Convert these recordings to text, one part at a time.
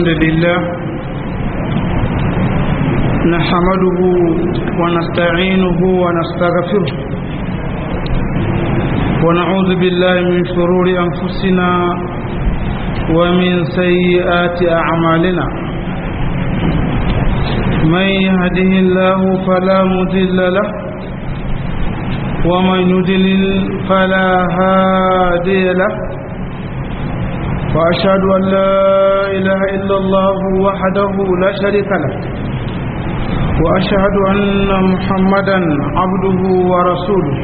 الحمد لله نحمده ونستعينه ونستغفره ونعوذ بالله من شرور أنفسنا ومن سيئات أعمالنا من يهده الله فلا مضل له ومن يضلل فلا هادي له وأشهد أن لا إله إلا الله وحده لا شريك له وأشهد أن محمدا عبده ورسوله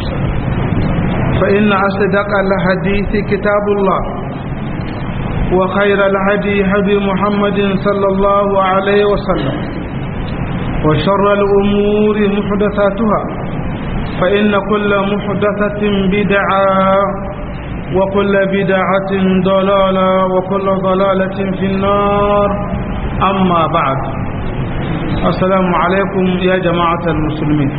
فإن أصدق الحديث كتاب الله وخير الهدي هدي محمد صلى الله عليه وسلم وشر الأمور محدثاتها فإن كل محدثة بدعة وكل بدعة ضلالة وكل ضلالة في النار أما بعد السلام عليكم يا جماعة المسلمين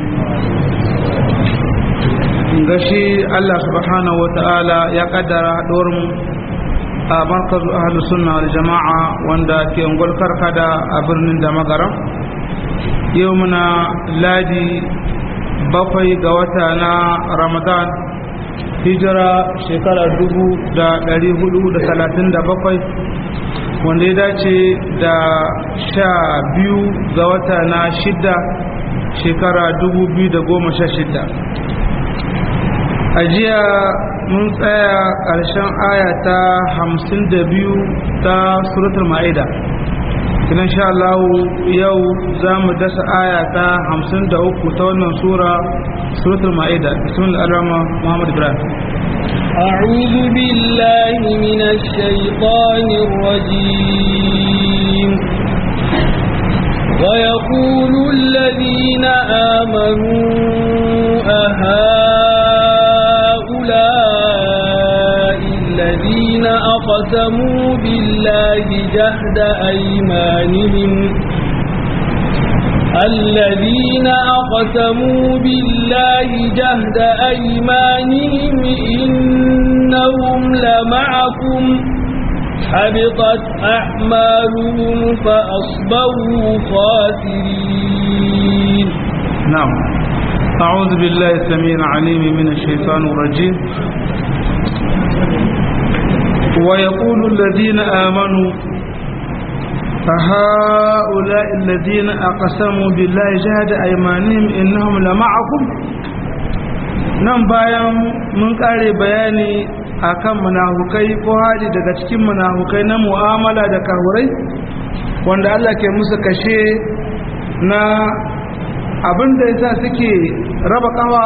gashi Allah subhanahu wa ta'ala ya kaddara mu a markazu ahlus sunna wal jama'a wanda ke ungul karkada a birnin da magaram yau muna ladi bakwai ga wata na ramadan hijira shekara dubu da dari hudu da talatin da bakwai wanda ya dace da sha biyu ga wata na shidda shekara dubu biyu da goma sha shidda a jiya mun tsaya ƙarshen aya ta hamsin da biyu ta suratul ma'ida idan sha Allah yau za mu dasa aya ta hamsin da uku ta wannan sura suratul ma'ida bismillah ar-rahman muhammad ibrahim أعوذ بالله من الشيطان الرجيم ويقول الذين آمنوا أهؤلاء الذين أقسموا بالله جهد أيمانهم الذين أقسموا بالله جهد أيمانهم إنهم لمعكم حبطت أعمالهم فأصبحوا خاسرين نعم أعوذ بالله السميع العليم من الشيطان الرجيم ويقول الذين آمنوا فهؤلاء الذين أقسموا بالله جهد أيمانهم إنهم لمعكم nan bayan mun kare bayani akan munafukai ko hali daga cikin munafukai na mu'amala da kahurai wanda Allah ke musu kashe na abinda yasa suke raba kawa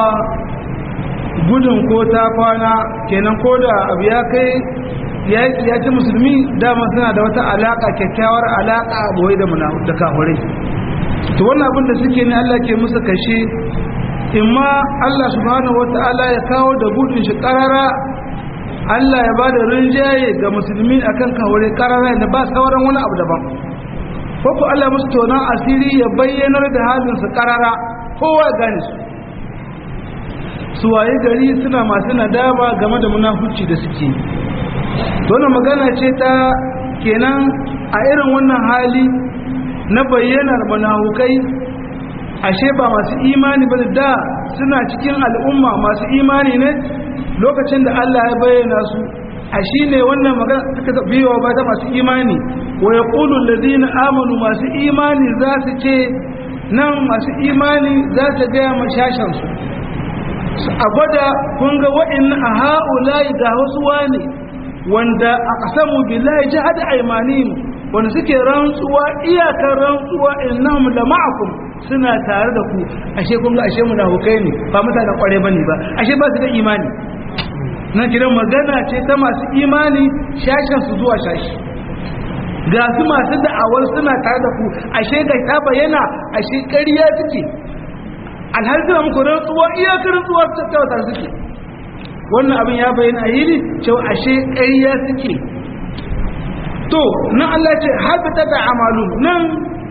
gudun ko ta kwana kenan ko da abu ya kai yaki ya ci musulmi dama suna da wata alaka kyakkyawar alaka boye da da kahurai to wannan abin da suke ne Allah ke musu kashe imma Allah subhanahu wata'ala ya kawo da gudun shi karara Allah ya ba da rinjaye ga musulmi akan kahurai karara da ba sauran wani abu daban ko ko Allah musu tonan asiri ya bayyanar da halin su karara kowa ya gane su su waye gari suna masu nadama game da munafuci da suke wannan magana ce ta kenan a irin wannan hali na bayyanar munafukai ashe ba masu imani ba da suna cikin al'umma masu imani ne lokacin da Allah ya bayyana su a shi ne wannan magana suka biyowa ba ta masu imani wa ya ƙulu lalzina amanu masu imani za su ce nan masu imani za su gaya mashashansu a gwada kun ga wa'in a ha'ulayi ga wasu wane wanda a ƙasamu billahi jihad aimanin wanda suke rantsuwa iyakar rantsuwa innahum la ma'akum suna tare da ku ashe kun ga ashe munafukai ne ba mutane kware bane ba ashe ba su da imani na kiran magana ce ta masu imani shashin su zuwa shashi ga su masu da'awar suna tare da ku ashe ga ta bayyana ashe ƙarya suke alhali suna muku rantsuwa iyakar rantsuwa ta tare suke wannan abin ya bayyana a yiri cewa ashe ƙarya suke to nan Allah ce habita da amalu nan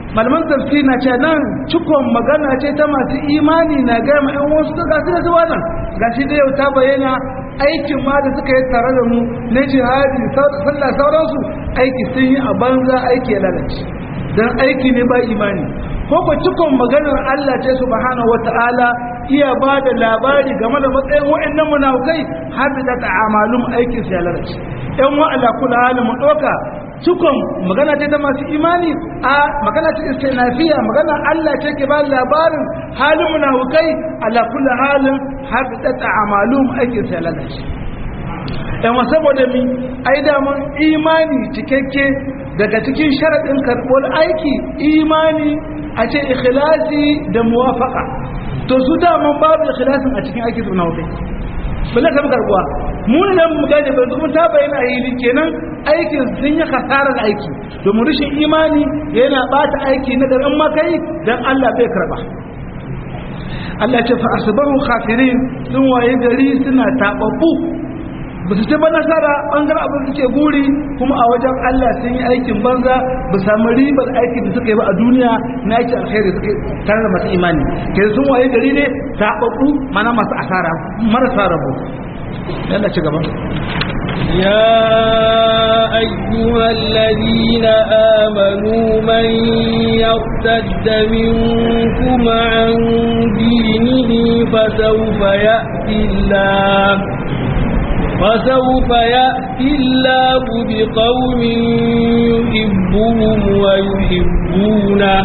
malaman tafsiri na ce nan cikon magana ce ta masu imani na gaya ma 'yan wasu ta gasu da zuwa nan gashi da yau ta bayyana aikin ma da suka yi tare da mu na jihadi sallah sauransu aiki sun yi a banza aiki ya lalace don aiki ne ba imani ko ko cikon maganar Allah ce subhanahu wata'ala iya ba da labari game da matsayin wa'annan munafukai har da ta amalum aikin su ya lalace yan wa'ala kula halin mu ɗauka cikon magana ce ta masu imani a magana ce istinafiya magana Allah ce ke ba labarin halin munafukai ala kulli halin har da ta amalum aikin sa lalace yan saboda mi ai da mun imani cikakke daga cikin sharadin karɓar aiki imani a ce ikhlasi da muwafaqa to su da mun babu ikhlasin a cikin aikin munafukai bala ta karbuwa mun nan mu gane ba mun ta bayyana hili kenan aikin sun yi kasarar aiki domin rashin imani yana bata aiki na garin makai dan Allah bai karba Allah ce fa asbahu khafirin sun waye gari suna tababbu ba su ba nasara bangaren abin suke guri kuma a wajen Allah sun yi aikin banza ba samu ribar aikin da suka yi ba a duniya na aiki alkhairi suka tare da masu imani ke sun waye gari ne tababbu mana masu asara marasa rabo yalla ci gaba يا أيها الذين آمنوا من يرتد منكم عن دينه فسوف يأتي الله فسوف يأتي الله بقوم يحبهم ويحبونه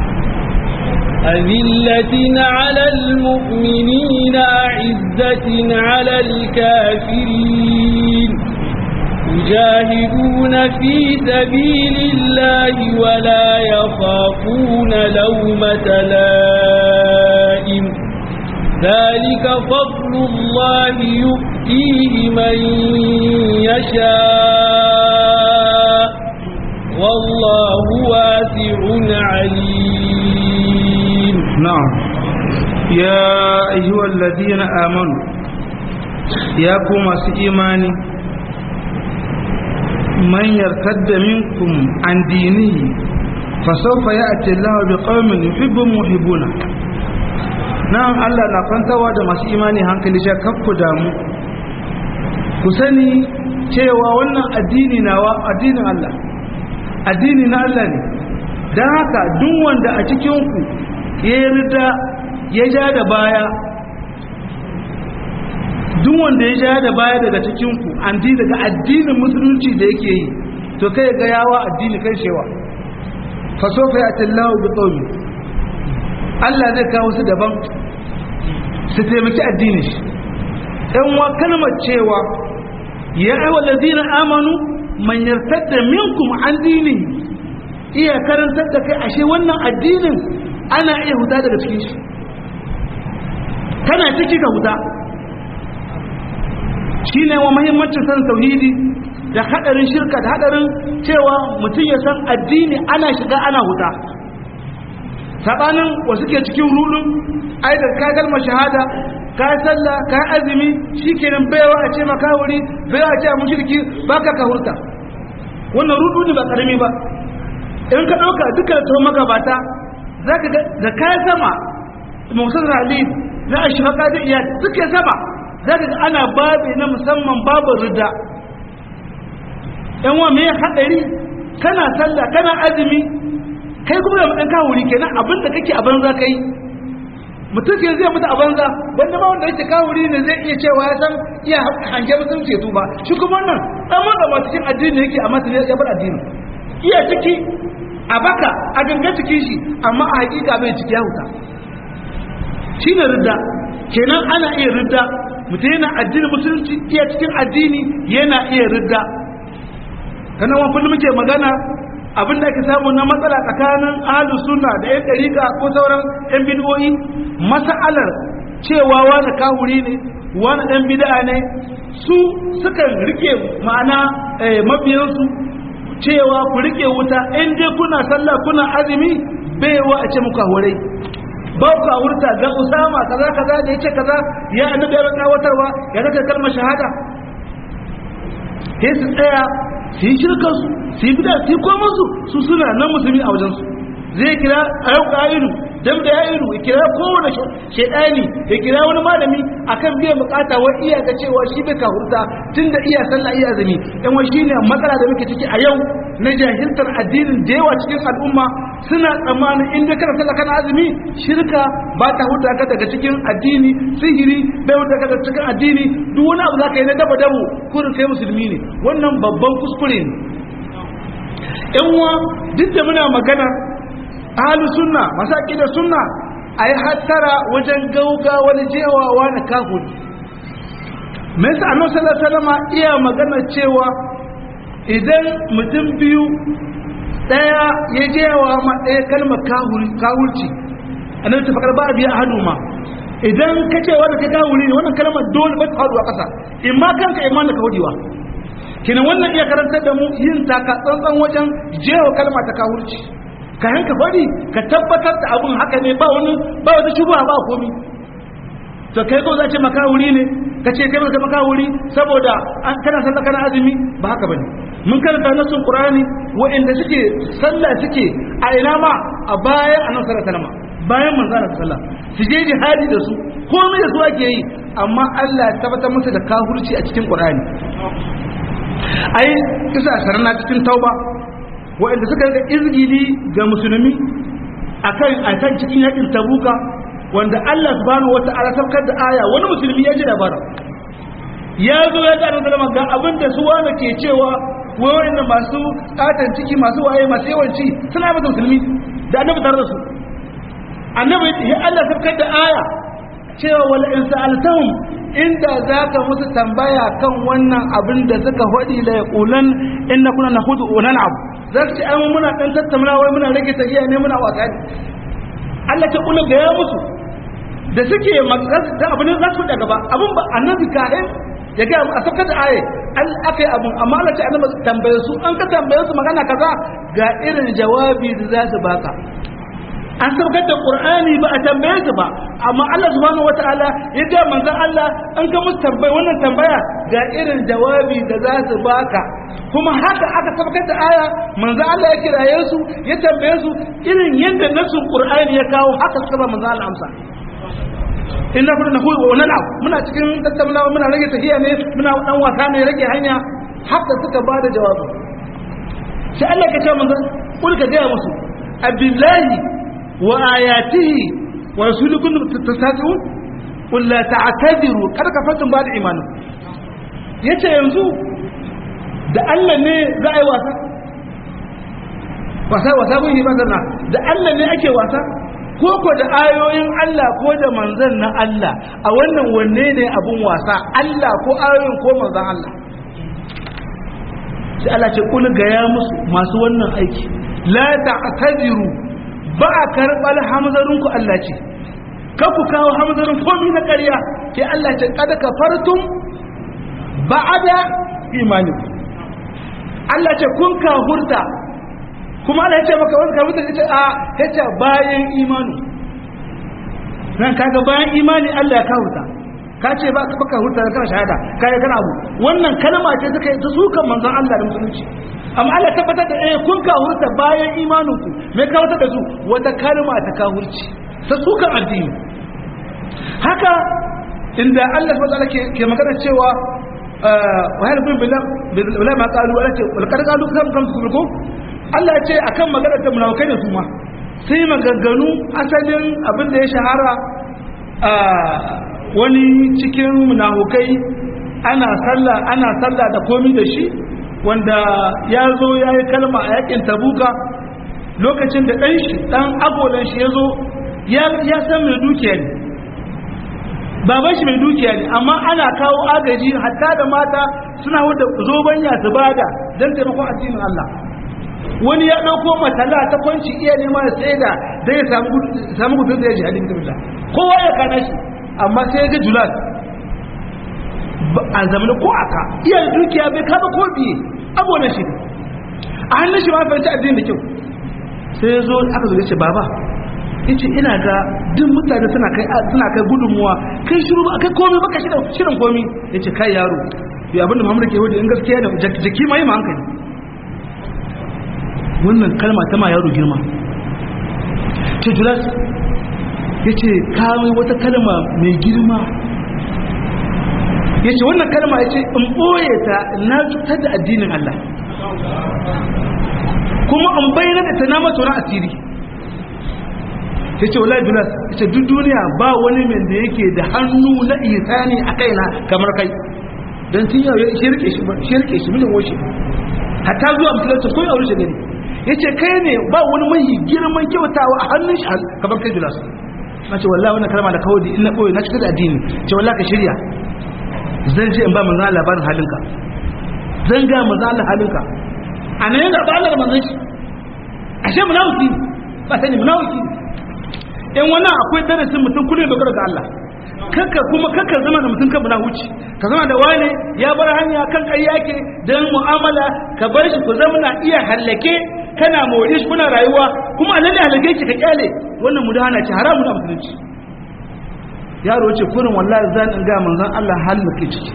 أذلة على المؤمنين أعزة على الكافرين يجاهدون في سبيل الله ولا يخافون لومة لائم ذلك فضل الله يؤتيه من يشاء والله واسع عليم نعم يا أيها الذين آمنوا يا كما إيماني من يرتد منكم عن دينه فسوف يأتي الله بقوم يحبهم ويحبونه nan Allah na kwantawa da masu imani hankali sha kakku damu ku sani cewa wannan addini nawa addinin Allah addini na Allah ne don haka duk wanda a cikinku ya yarda ya ja da baya duk wanda ya ja da baya daga cikinku an di daga addinin musulunci da yake yi to kai ga yawa addini kai shewa fasofa ya tallahu bi qawmi Allah zai kawo su daban su taimaki addini shi ɗan wa kalmar cewa ya aiwa lazina amanu man yartadda minkum an dini iya karantar da kai ashe wannan addinin ana iya huta daga cikin shi kana ciki ka huta shine wa muhimmancin san tauhidi da hadarin shirka da hadarin cewa mutum ya san addini ana shiga ana huta sabanin wasu ke cikin rudun ai da ka kalmar shahada ka sallah ka azumi shikenan baiwa a ce maka wuri baiwa a ce a mushriki baka ka hurta wannan rudu ne ba karami ba in ka dauka dukkan to magabata zaka ga da kai sama musul ali na ashfaqa da iya duka sama zaka ga ana babe na musamman babu rida yan wa me hadari kana sallah kana azumi kai kuma da mutan kawo wuri kenan abinda kake a banza kai mutum ke zai mutu a banza wanda ma wanda yake kawo wuri ne zai iya cewa ya san iya hange mutum ce tuba shi kuma wannan dan wanda ba cikin addini yake amma sai ya bar addini iya ciki a baka a ganga cikin shi amma a hakika bai ciki ya huta shine ridda kenan ana iya ridda mutum yana addini musulunci iya cikin addini yana iya ridda kana wani kullum muke magana abin da ake samu na matsala tsakanin ahlus sunna da yan dariƙa ko sauran yan bid'o'i mas'alar cewa wani kahuri ne wani dan bid'a ne su sukan rike ma'ana mabiyansu cewa ku rike wuta in dai kuna sallah kuna azumi baiwa a ce muku horai ba ku hurta ga usama kaza kaza da yace kaza ya annabi ya tsawatarwa ya zaka kalmar shahada sai su tsaya su yi shirkansu su yi bida su yi komansu su suna nan musulmi a wajensu zai kira ayyuka qa'ilu dan da yayiru ya kira kowane shedani ya kira wani malami akan biyan bukata wa iya ga cewa shi bai ka hurta tunda iya sallah iya azumi dan wai shine matsala da muke ciki a yau na jahiltar addinin da yawa cikin al'umma suna tsammanin in dai kana sallah kana azumi shirka ba ta huta ka daga cikin addini sihiri bai huta ka daga cikin addini duk wani abu zaka yi na daba dabo kurin kai musulmi ne wannan babban kuskure ne yan uwa duk da muna magana ahlus sunna masu aqidar sunna ayi hattara wajen gauga wani jewawa na kafiri me yasa annabi sallallahu alaihi wasallam iya magana cewa idan mutum biyu daya ya jewa ma daya kalmar kahuri kahurci annabi ta fakar ba biya hadu ma idan ka ce wanda ka kahuri ne wannan kalmar dole ba ta faɗuwa ƙasa in ma kanka iman da ka hudiwa kina wannan iya karantar da mu yin taka tsantsan wajen jewa kalma ta kahurci ka yanka faɗi ka tabbatar da abun haka ne ba wani ba wata shubha ba komi to kai ko za ce makawuri ne ka ce kai maka makawuri saboda an kana sallah kana azumi ba haka bane mun karanta nasun qur'ani wa'anda suke sallah suke a ina ma a bayan annabi sallallahu alaihi wasallam bayan manzo Allah sallallahu su je jihadi da su komai da su ake yi amma Allah ya tabbatar musu da kafirci a cikin qur'ani ai kisa sarna cikin tauba wa'anda suka ga izgili ga musulmi akan akan cikin yakin tabuka wanda Allah subhanahu wata'ala saukar da aya wani musulmi ya ji labarin ya zo ya ga annabi ga abin da su wanda ke cewa wai wanda masu katan ciki masu waye masu yawanci suna masa musulmi da annabi tare da su annabi ya Allah saukar da aya cewa wala in sa'altahum inda zaka musu tambaya kan wannan abin da suka hodi la yaqulan inna kunna nahudu wa nal'ab zaka ce ai muna dan tattauna wai muna rage tafiya ne muna wasa ne Allah ta kula ga ya musu da suke da abin da za su da gaba abin ba annabi kahin ya ga a saukar da aye an akai abin amma Allah ta annabi tambaye su an ka tambaye su magana kaza ga irin jawabi da za su baka an saukar da qur'ani ba a tambaye su ba amma Allah subhanahu wataala ya ga manzon Allah an ka musu tambaya wannan tambaya ga irin jawabi da za su baka kuma haka aka saukar da aya manzon Allah ya kiraye su ya tambaye su irin yadda nasu qur'ani ya kawo haka suka ba manzon Allah amsa inna kunna nahu wa nal'ab muna cikin tattaunawa muna rage tahiya ne muna dan wasa ne rage hanya haka suka ba da jawabi sai Allah ka ce manzon kul ka ga musu abillahi wa ayatihi wa rasulikum tasatun qul la ta'tadiru kada ka fatun ba da imanin yace yanzu da Allah ne za a yi wasa wasa wasa kun yi ba da Allah ne ake wasa ko ko da ayoyin Allah ko da manzan na Allah a wannan wanne ne abun wasa Allah ko ayoyin ko manzan Allah sai Allah ce kul gaya musu masu wannan aiki la ta'tadiru ba a karɓar hamzarin ku Allah ce ka ku kawo hamzarin komai na ƙarya ke Allah ce kada ka fartum ba'ada imanikum Allah ce kun ka hurta kuma Allah ya ce maka wani kafin da ya ce a ya ce bayan imani nan kaga bayan imani Allah ya kawuta ka ce ba ka baka hurta kana shahada ka yi kana abu wannan kalma ce suka yi ta sukan manzon Allah da musulunci amma Allah ya tabbatar da eh kun ka hurta bayan imanin ku me ka wata da su wata kalma ta ka hurci ta sukan addini haka inda Allah subhanahu wa ta'ala ke magana cewa wa hal bin billah ma qalu ala ce wal qad qalu kam kam ku Allah ce akan maganar da munafikai da su ma sai maganganu asalin abin da ya shahara a wani cikin munafukai ana sallah ana sallah da komi da shi wanda ya zo ya yi kalma a yakin tabuka lokacin da ɗan shi ɗan agolan shi ya zo ya san mai dukiya ne baban shi mai dukiya ne amma ana kawo agaji hatta da mata suna wadda zobanya su bada don taimakon addinin Allah wani ya ɗauko matala ta kwanci iya nema ya sai da zai samu gudun da ya ji halin da kowa ya kana shi amma sai ya ga julat a zamanin ko aka iya dukiya bai kama ko biye abuwa shi a hannun shi ma fahimci addini da kyau sai ya zo aka zo ya ce baba ya ce ina ga duk mutane suna kai suna kai gudunmuwa kai shiru ba kai komai baka shirin komi ya ce kai yaro ya abinda muhammadu ke hudu in gaskiya da jiki ma yi ma hankali wannan kalma ta ma yaro girma ce julas ya ce kawai wata kalma mai girma ya ce wannan kalma ya ce in ɓoye ta na cutar da addinin Allah kuma in bayyana da ta nama tsoron asiri ya ce wala julas ya ce duk duniya ba wani mai da yake da hannu na isani a kaina kamar kai don tun yau ya shirke shi mijin washe hatta zuwa musulunci ko yawon shi gani ya ce kai ne ba wani mai girman kyautawa a hannun shi kamar kai julas na ce wallah wannan kalma da kawo da ina ɓoye na cikin da addini ce wallah ka shirya zan je in ba manzan labarin halinka zan ga manzan halinka a nan yana ba Allah da manzan shi ashe munafiki ba sani munafiki in wannan akwai darasin mutum kullum dogara ga Allah kakka kuma kakka zama da mutum kan munafici ka zama da wani ya bar hanya kan ƙarya ke dan mu'amala ka bar shi ku zama na iya hallake kana more shi kuna rayuwa kuma alalle halake ki ka kyale wannan mudahana ce haramu na musulunci yaro ce kurin wallahi zan in ga manzon Allah halin ke ciki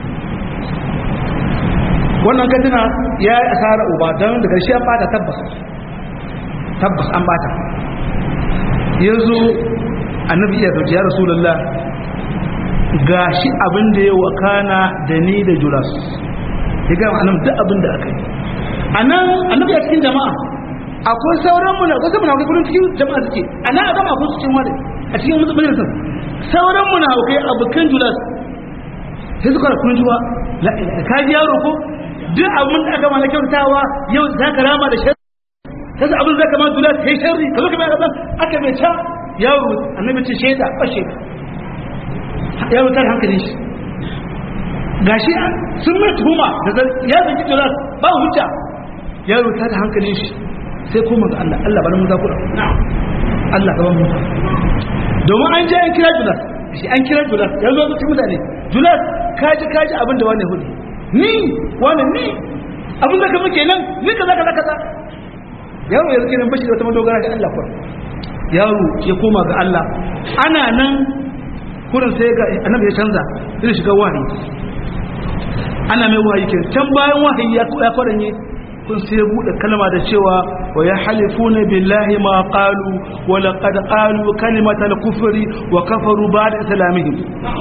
wannan kadina ya yi asara uba don da ƙarshe an bata tabbas tabbas an bata yanzu annabi iya zauce ya rasulullah ga shi abin da ya wakana da ni da julas ya gama annabi duk abin da aka yi a nan annabi a cikin jama'a akwai sauran muna wasu muna kudin cikin jama'a suke a nan a gama akwai cikin wani a cikin mutum majalisar sauran muna kai abokan julas sai suka kun juwa ka ji yaro ko duk abin da aka mana kyautawa yau za ka rama da shari kasa abin za ka ma julas kai sharri ka zo ka mai azan aka mai can yaro annabi ce shaida fashe yaro tar hankalin shi gashi sun mai tuhuma da ya zaki julas ba hujja yaro tar hankalin shi sai kuma ga Allah Allah bari mu za ku Allah gaban mu domin an je an kira julas shi an kira julas ya zo cikin mutane julas kaji kaji abin da wani hudu ni wani ni abin da kama kenan ni kaza kaza kaza yaro ya rike nan bashi da wata madogara ga Allah kuwa yaro ya koma ga Allah ana nan kurin sai ga annabi ya canza zai shiga wahayi ana mai wahayi ke can bayan wahayi ya kwaranye kun sai bude kalma da cewa wa ya halifuna billahi ma qalu wa laqad qalu kalimatal kufri wa kafaru ba'da islamihim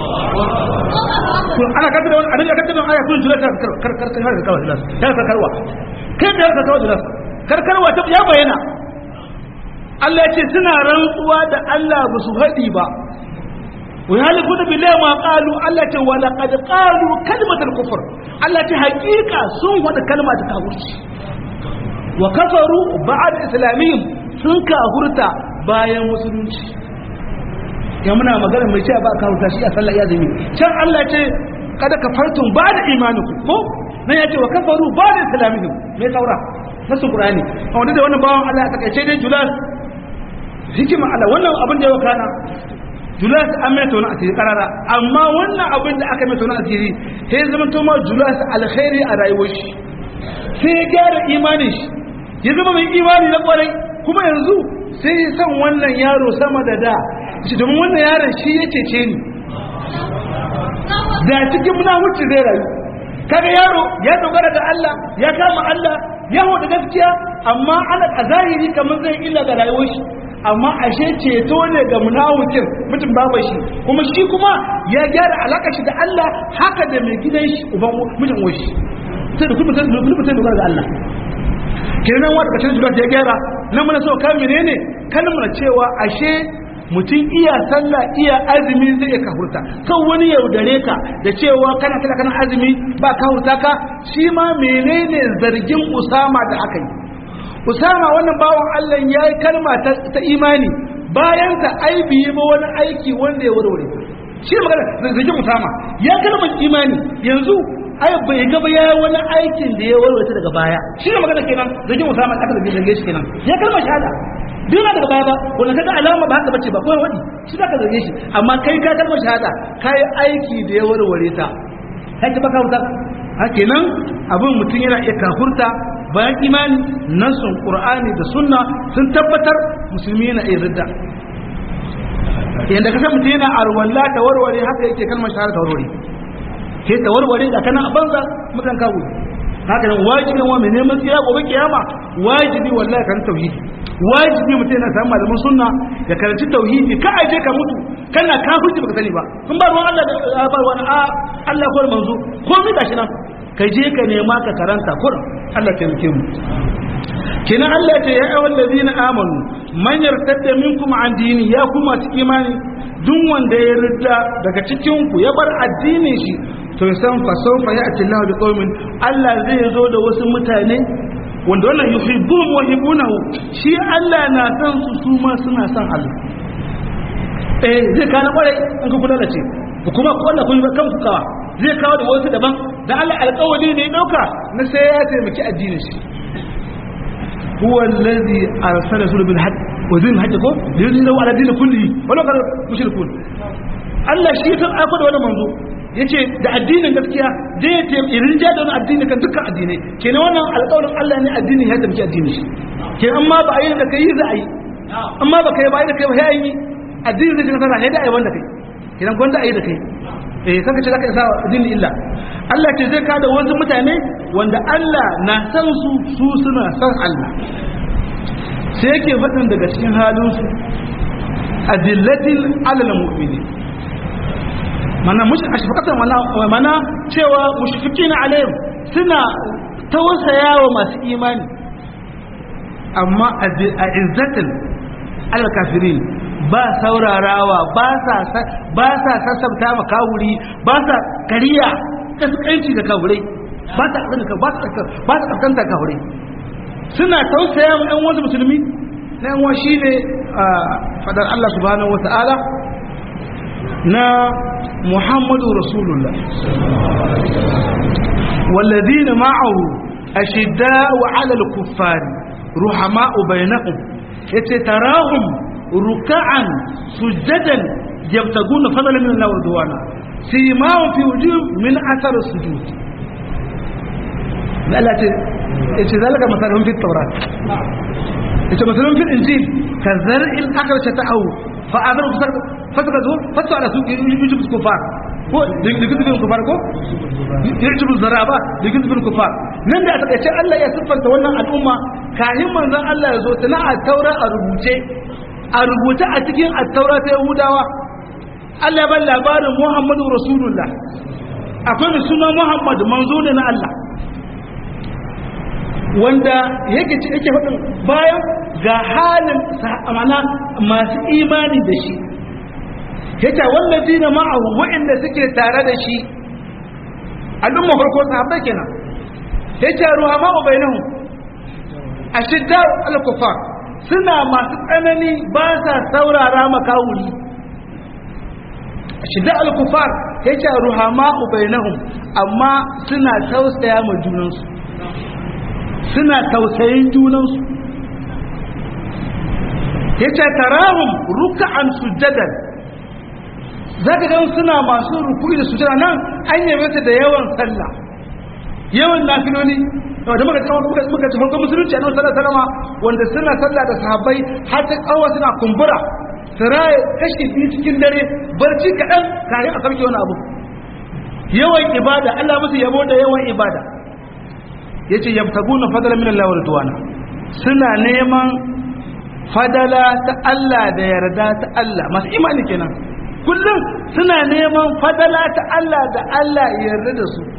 kun ana kaddara wannan annabi kaddara aya kun jira kar kar kar kar kar kar kar kar karwa kai da kar kar kar kar karwa ta ya bayyana Allah ya ce suna rantsuwa da Allah ba su haɗi ba wa halifuna billahi ma qalu Allah ce wa laqad qalu kalimatal kufr Allah ce hakika sun wada kalma ta kafirci wa kafaru ba'ad islamiyyin sun kafurta bayan musulunci ya muna magana mai cewa ba kafurta shi a sallah ya zami can Allah ce kada kafartum ba'da imanikum ko nan ya ce wa kafaru ba'da islamiyyin me saura nasu qur'ani a wanda da wannan bawan Allah ya takaice dai julal hikima Allah wannan abin da ya wakana julas an mai tona asiri karara amma wannan abin da aka mai tona asiri sai zama to ma julas alkhairi a rayuwar shi sai ya gyara imanin shi ya zama mai imani na kwarai kuma yanzu sai ya san wannan yaro sama da da shi domin wannan yaron shi ya cece ni da cikin munafuci zai rayu kaga yaro ya dogara da Allah ya kama Allah ya hoda gaskiya amma ana a zahiri kamar zai illa ga rayuwar shi amma ashe ceto ne ga munawikin mutum babu shi kuma shi kuma ya gyara alaka shi da Allah haka da mai gidan shi uban mijin washi sai da kuma mutum mutum dogara ga Allah kenan wanda kacin zuwa ya gyara nan muna so kan menene kalmar cewa ashe mutum iya sallah iya azumi zai iya kahurta kan wani yaudare ka da cewa kana sallah kana azumi ba kahurta ka shi ma menene zargin usama da aka yi usama wannan bawan Allah ya yi kalma ta imani bayan ta aibi ba wani aiki wanda ya warware shi ne magana zazzagin usama ya kalmar imani yanzu ai bai gaba ya wani aikin da ya warware daga baya shi ne magana kenan zazzagin usama aka da zage shi kenan ya kalmar shahada duk na daga baya ba wanda kaga alama ba haka bace ba ko wani shi zaka zage shi amma kai ka kalmar shahada kai aiki da ya warware ta kai ka baka wuta hakenan abin mutum yana iya kafurta bayan imani nasun qur'ani da sunna sun tabbatar musulmi yana iya ridda yanda kasan mutum yana arwalla ta warware haka yake kalmar shahada ta warware ke ta warware da kana a banza mutan kawo haka nan wajibi wa mai neman tsira gobe kiyama wajibi wallahi kan tauhidi wajibi mutum yana samun malaman sunna ya karanci tauhidi ka aje ka mutu kana kafirci baka sani ba kun ba ruwan Allah da ba ruwan a Allah ko manzo ko mi gashi nan ka je ka nema ka karanta kurin Allah ta yake mu kenan Allah ya ce ya ayyuhal ladina amanu man yartadda minkum an dini ya kuma cikin imani duk wanda ya ridda daga cikin ku ya bar addinin shi to san fa sawfa ya'ti Allah bi qaumin Allah zai zo da wasu mutane wanda wannan yuhibbuhum wa yuhibbunahu shi Allah na san su su ma suna san Allah eh zai kana kwarai in ku kula da ce ku kuma ku Allah kun kan ku kawa zai kawo da wasu daban da Allah alƙawari ne ya dauka na sai ya taimaki addinin shi huwa allazi arsala rasul bil haqq wa zin haqq ko yuzhiru ala din kulli wala kar mushrikun Allah shi kan aiko da wani manzo yace da addinin gaskiya zai ya taimaki irin ja da wani addini kan dukkan addinai kenan wannan alƙawarin Allah ne addini ya taimaki addinin shi kenan amma ba a yi da kai za a yi amma ba kai ba yi da kai ba sai yi addini zai shiga sana sai da ai wanda kai kenan gwanda ai da kai eh kanka ce zaka isa addini illa Allah ce zai kada wasu mutane wanda Allah na san su su suna san Allah sai yake faɗin daga cikin halin su adillatin alal mu'minin mana mush ashfaqatan mana mana cewa mushfiqina alaihim suna tausaya wa masu imani amma a izzatin alal kafirin ba saurarawa ba sa ba sa sassabta ma kawuri ba sa kariya kaskanci ga kawurai ba sa kaskanci ba sa ba sa kaskanta kawurai suna tausaya ma ɗan wasu musulmi na yan shi ne fadar Allah subhanahu wata'ala na Muhammadu Rasulullah والذين معه أشداء على الكفار رحماء بينهم يتتراهم ركعا سجدا يبتغون فضلا من الله ورضوانا سيماهم في وجوههم من اثر السجود لا لا ايش ذلك مثلهم في التوراة ايش مثلهم في الانجيل كزرع الاخر شتاه فاذروا فتكذوا فتوا على سوق يجب الكفار ko ligizbin kufar ko yirjibu zaraba ligizbin kufar nan da a takaice Allah ya siffanta wannan al'umma kahin manzon Allah ya zo tana a taura a rubuce a rubuce a cikin attaura ta yahudawa Allah ban labarin muhammadu rasulullah akwai mai suna muhammadu manzo ne na Allah wanda yake ci yake faɗin bayan ga halin amana masu imani da shi yake wallazi na ma'ahu waɗanda suke tare da shi al'umma farko sahabbai kenan yake ruwa ma'u bainahu ashidda al-kufar suna masu tsanani ba sa saurara makawuri shidda al-kufar yake ruhama ubainahum amma suna tausaya ma junansu suna tausayin junansu yace tarahum ruk'an sujadan zaka ga suna masu ruku'i da sujada nan an yabe su da yawan sallah yawan nafiloli da muka ce muka muka ce farkon musulunci a nan sallar salama wanda suna sallah da sahabbai har ta kawo suna kumbura siraye kashi biyu cikin dare barci kaɗan kare a sarki wani abu yawan ibada Allah musu yabo da yawan ibada yace yabtaguna fadala min Allah wa ridwana suna neman fadala ta Allah da yarda ta Allah masu imani kenan kullum suna neman fadala ta Allah da Allah ya yarda da su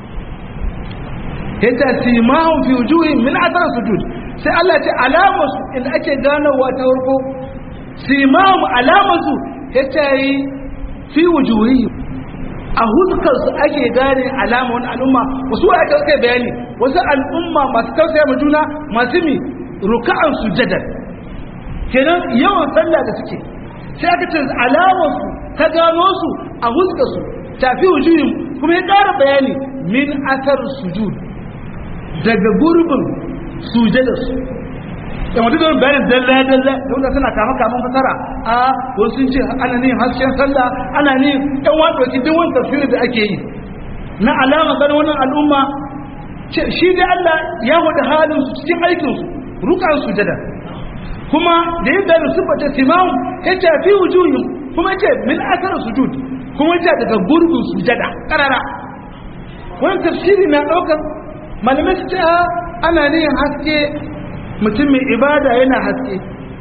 yadda simahun fi wujuhin min athar sujud sai Allah ce alamar su inda ake ganowa ta farko simahun alamar su yace yi fi wujuhin a huskar su ake gane alama wani al'umma wasu wa aka kai bayani wasu al'umma masu tausaya ma juna masu mi ruka'an sujadar kenan yawan sallah da suke sai aka ce alamar su ta gano su a huskar su tafi wujuhin kuma ya ƙara bayani min athar sujud daga gurbin sujadarsu da mutu da bayanin dalla-dalla da wanda suna kama kamun fasara a wasu sun ce ana ne hasken sallah ana ne yan wadoki duk wani tafsirin da ake yi na alama ganin wannan al'umma shi da Allah ya wada halin su cikin aikinsu rukan sujada kuma da yin da su bata simamu ya ce fi wujuhin kuma ya ce min asar sujud kuma ya ce daga gurbin sujada karara wani tafsiri na ɗaukar malamai su ce ana nihin haske mutum mai ibada yana haske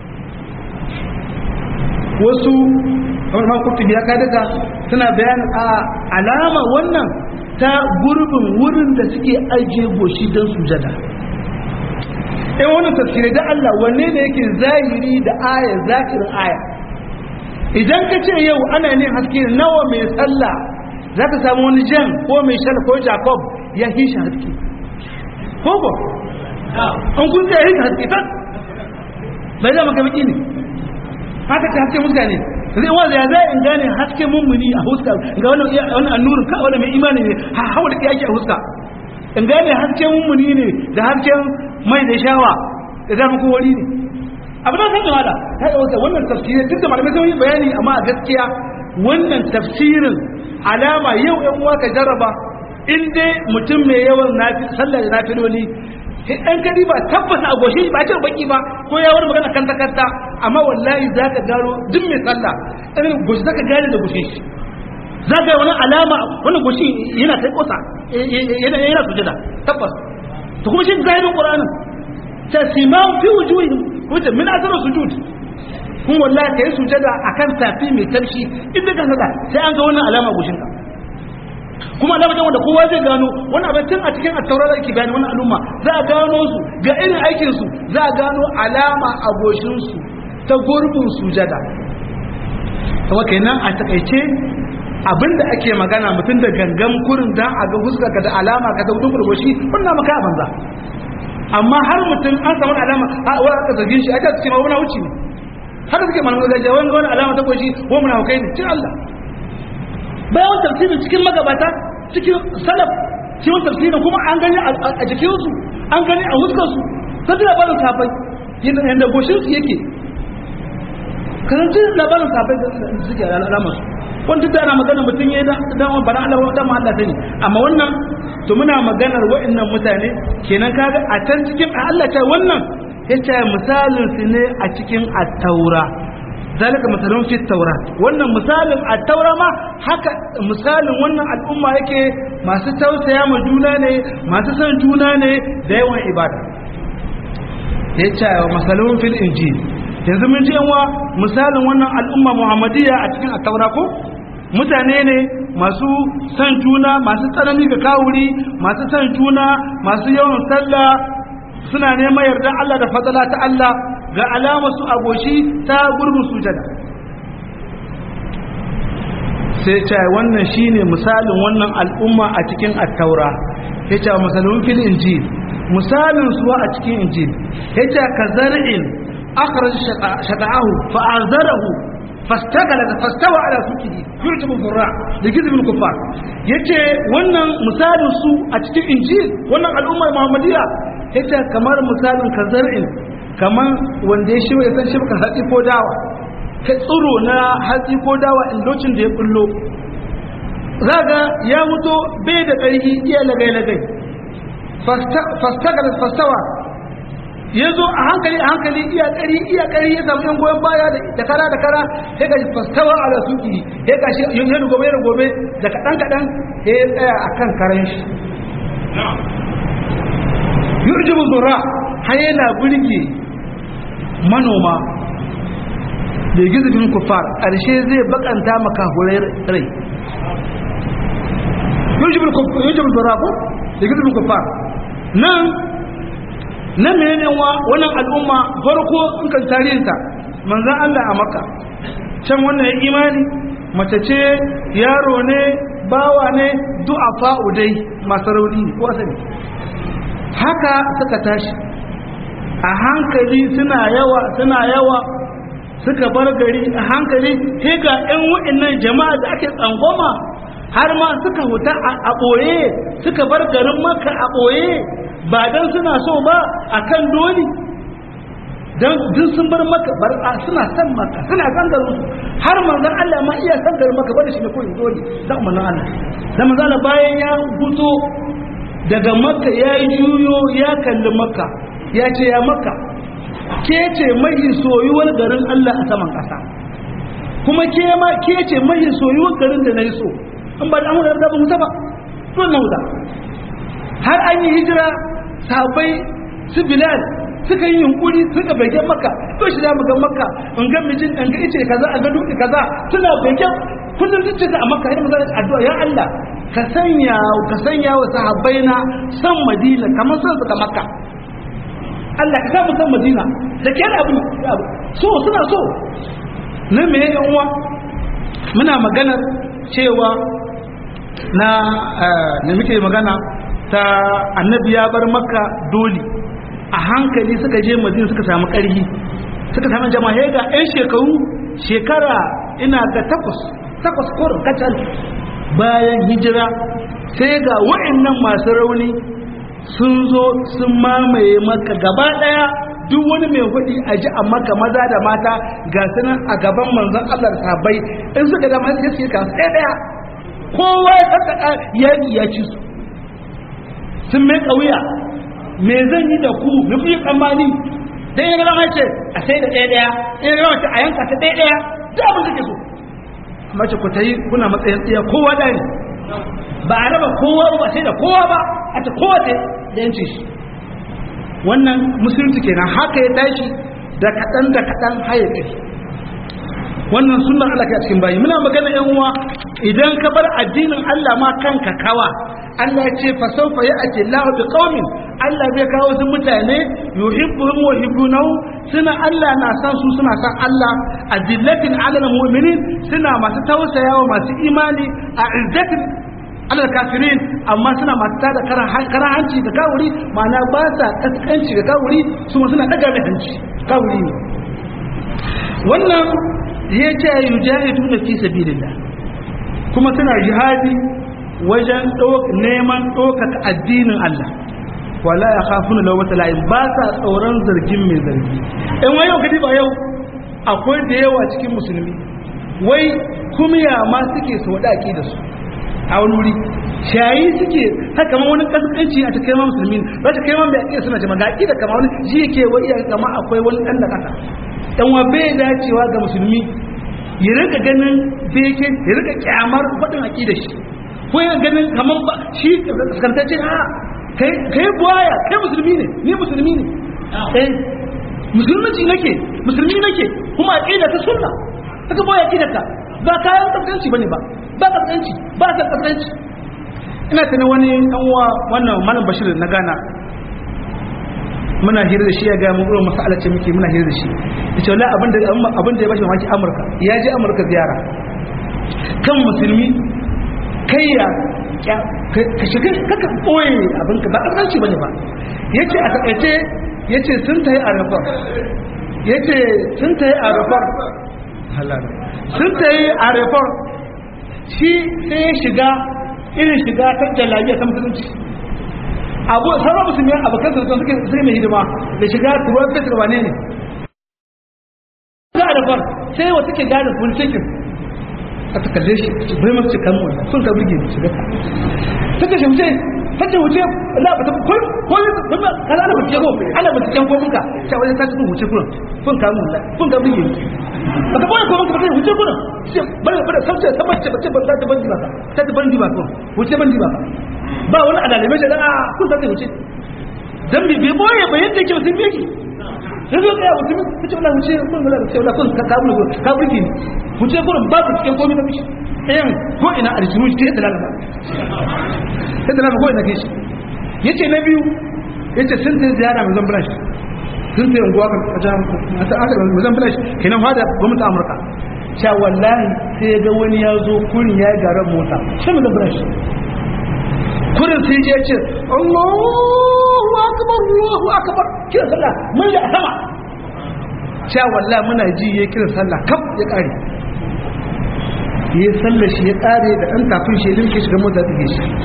wasu kamar ma kutub ya ka daga suna bayanin a alama wannan ta gurbin wurin da suke ajiye goshi don sujada in wannan tafsirai da Allah wanne ne yake zahiri da aya zahirin aya idan ka ce yau ana ne haske nawa mai sallah za ka samu wani jan ko mai shal ko jacob ya fi shi haske ko ko an kun ya yi haske ta bai zama ka baki ne haka ta haske muska ne zai wanda ya zai in gane haske mummuni a huska ga wannan wannan annurin ka wanda mai imani ne ha hawa da yake a huska in gane hasken mummuni ne da hasken mai da shawa da zama ko wari ne abu da kan wada ta yi wata wannan tafsirin duk da malamai sun yi bayani amma a gaskiya wannan tafsirin alama yau yan uwa ka jarraba in dai mutum mai yawan nafi sallah da nafiloli ɗan kadi ba tabbas a goshi ba ce baki ba ko ya wani magana kan takarda amma wallahi za ka gano duk mai sallah irin goshi za ka gane da goshi shi za ka yi wani alama wani goshi yana kai kosa yana yana sujada tabbas to kuma shi zahirin qur'anin ta simau fi wujuhihim wuce min asarar sujud kun wallahi kai sujada akan tafi mai tarshi inda ka saka sai an ga wannan alama goshin ka kuma alama wanda kowa zai gano wannan abin tun a cikin attaura da ake bayani wannan al'umma za a gano su ga irin aikin su za a gano alama a goshin su ta gurbin sujada kuma kenan a takaice abinda ake magana mutum da gangan kurin dan a ga fuskar ka da alama ka da gudun goshi wannan maka banza amma har mutum an samu alama a wani aka zargin shi aka ce ma wani wuce ne har suke malamu gajiya wani ga wani alama ta goshi ko muna hukai ne cin Allah bayan tafsirin cikin magabata cikin salaf cikin tafsirin kuma an gani a jikinsu an gani a huskarsu ta ji labarin safai yadda goshinsu yake karanci labarin safai da suke alamarsu wanda ta yana magana mutum ya yi dan bana Allah wa dan Allah sani amma wannan to muna maganar wa'annan mutane kenan kaga a can cikin Allah ta wannan yace misalin su ne a cikin at-taura zalika misalun fi taurat wannan misalin at-taura ma haka misalin wannan al'umma yake masu tausaya ma juna ne masu son juna ne da yawan ibada yace misalun fil injil yanzu mun ji wa misalin wannan al'umma muhammadiyya a cikin at-taura ko mutane ne masu son juna masu tsanani ga kawuri masu son juna masu yawan sallah suna neman yarda Allah da fadala ta Allah ga alama su a goshi ta gurbin sujada sai ce wannan shine misalin wannan al'umma a cikin attaura ya ce misalin fil injil misalin su a cikin injil ya ce ka zar'in akhraj shaqa'ahu fa azarahu fastagala fastawa ala sukihi yurjibu furra da gizbin kufar yace wannan misalin su a cikin injil wannan al'ummar muhammadiya yace kamar misalin kazar'in kamar wanda ya shi ya san shibka hatsi ko dawa ka tsiro na hatsi ko dawa in lokacin da ya kullo zaga ya mutu bai da ƙarfi iya lagai-lagai fastagala fastawa ya zo a hankali a hankali iya ƙari iya ƙari ya samu yan goyon baya da kara da kara ya gaji fastawa a rasuki ya gashi yin yadda gobe da gobe da kaɗan kaɗan ya yi tsaya a kan karen shi yurjibu zura har yana burge manoma da gizibin kufar ƙarshe zai bakanta makahurai rai yurjibu zura ko da gizibin kufar nan na menene wa wannan al'umma farko in kan tarihinta manzan Allah a maka can wannan ya imani mace ce yaro ne bawa ne du'afa udai masu rauni ko asali haka suka tashi a hankali suna yawa suna yawa suka bar gari a hankali sai ga 'yan wa'annan jama'a da ake tsangwama har ma suka huta a ɓoye suka bar garin maka a ɓoye ba don suna so ba a kan doli don duk sun bar maka bar a suna san maka suna san garin su har manzon Allah ma iya san garin maka bada shi ne koyi doli da manzon Allah da manzon Allah bayan ya fito daga makka ya yi juyo ya kalli makka ya ce ya makka ke ce mai soyuwar garin Allah a saman ƙasa kuma ke ma ke ce mai soyuwar garin da na yi so in ba da amurka da ba mu ba don na wuta har an yi hijira sahabbai su bilal suka yi yunkuri suka bege maka to shi zamu ga maka in ga mijin in ga ice kaza a ga dutse kaza suna bege kullum zuciya a maka idan mazan addu'a ya Allah ka sanya ka sanya wa sahabbai na san madina kamar san su ka makka Allah ka samu san madina da ke da abin so suna so na me yan uwa muna maganar cewa na da muke magana ta annabi ya bar makka dole a hankali suka je madina suka samu ƙarfi suka samu jama'a ga 'yan shekaru shekara ina ga takwas takwas korin kacal bayan hijira sai ga wa'annan masu rauni sun zo sun mamaye maka gaba ɗaya duk wani mai hudi a ji a maka maza da mata ga sunan a gaban manzon Allah da sahabbai in suka da masu yake kasu ɗaya ɗaya kowa ya tsaka yaƙi ya ci su sun mai ƙauya me zan yi da ku me kuyi tsammani dan ya gama ce a sai da ɗaya ɗaya in ya gama ce a yanka ta ɗaya ɗaya duk abin da ke so amma ce ku ta yi kuna matsayin ɗaya kowa da ne ba a raba kowa ba sai da kowa ba a ta kowa ta da yanci shi wannan musulunci kenan haka ya tashi da kaɗan da kaɗan haye kai wannan sunan Allah ke a cikin bayi muna magana yan uwa idan ka bar addinin Allah ma kanka kawa Allah ya ce fa sawfa ya'ti Allahu bi qaumin Allah zai kawo su mutane yuhibbuhum wa yuhibbunahu suna Allah na san su suna san Allah adillatin alal mu'minin suna masu tausayawa masu imani a izzatin alal kafirin amma suna masu tada karan hanci ga kawuri ma'ana ba sa kaskanci ga kawuri su suna daga da hanci kawuri ne wannan ya ce yujahiduna fi sabilillah kuma suna jihadi wajen neman ɗaukaka addinin Allah wala ya khafuna lawata la'in ba sa tsoron zargin mai zargi in wai yau kadi ba yau akwai da yawa cikin musulmi wai kuma ya ma suke su wada da su a wani wuri shayi suke haka kamar wani kaskanci a cikin ma musulmi ba ta kai ma mai ake suna jama'a ga da kama wani ji yake wa iya kama akwai wani ɗan da kasa dan wa bai dacewa ga musulmi ya rika ganin beke ya rika kyamar faɗin aƙidar shi ko yana ganin kamar ba shi kaskantacce a kai buwaya kai musulmi ne ni musulmi ne eh musulunci nake musulmi nake kuma aqida ta sunna haka buwaya aqida ka ba kayan kaskanci bane ba ba kaskanci ba ta kaskanci ina tana wani dan uwa wannan malam bashir na gana muna hira da shi ya ga mun irin masala ce muke muna hira da shi yace wallahi abin da abin da ya bashi mamaki Amurka ya je Amurka ziyara kan musulmi kai ya ka shiga kaka ɓoye abinka ba ƙasarci ba ne ba ya ce a taƙaice ya ce sun ta yi a rafar ya ce sun ta yi a rafar sun ta yi a rafar shi sai ya shiga irin shiga ta jalabiya ta musulunci abu sauran musulmi abokan sun suke suke mai hidima da shiga turuwar fetur wane ne ga rafar sai wata ke gane fulcikin aka kalle shi su bai masu cikin mu sun ka buge mu shiga ta kashe wuce ta ce wuce la ba ta ko ko ne ba kala ana wuce ko ana ba cikin ko munka ta wajen ta cikin wuce kuran kun ka mun kun ka buge ba ka boye ko munka ba ta wuce kuran sai bare bare sauce ta bace bace ba ta bandi ba ta ta bandi ba ko wuce bandi ba ba wani adalai shi da a kun ta wuce dan bi bai boye ba yadda yake mutum yake sai zo kai mutum ta ce wallahi wuce kun wala ce wallahi kun ka ka mun ka burge ni wuce kurin babu cikin komai da mishi ɗayan ko ina a rikimu shi ta yadda lalata yadda lalata ko ina ke shi ya ce na biyu ya ce sun ta ziyara mai zan flash sun ta yankuwa kan wajen mai zan flash kenan fada gwamnatin amurka sha wallahi sai ya ga wani ya zo kurin ya yi garan mota shi mai zan flash kurin sai ya ce allahu akbar allahu akbar kira sallah mun da sama sha wallahi muna ji ya kira sallah kaf ya kare ya sallar shi ya kare da ɗan kafin shi limke shiga mota ta ke shi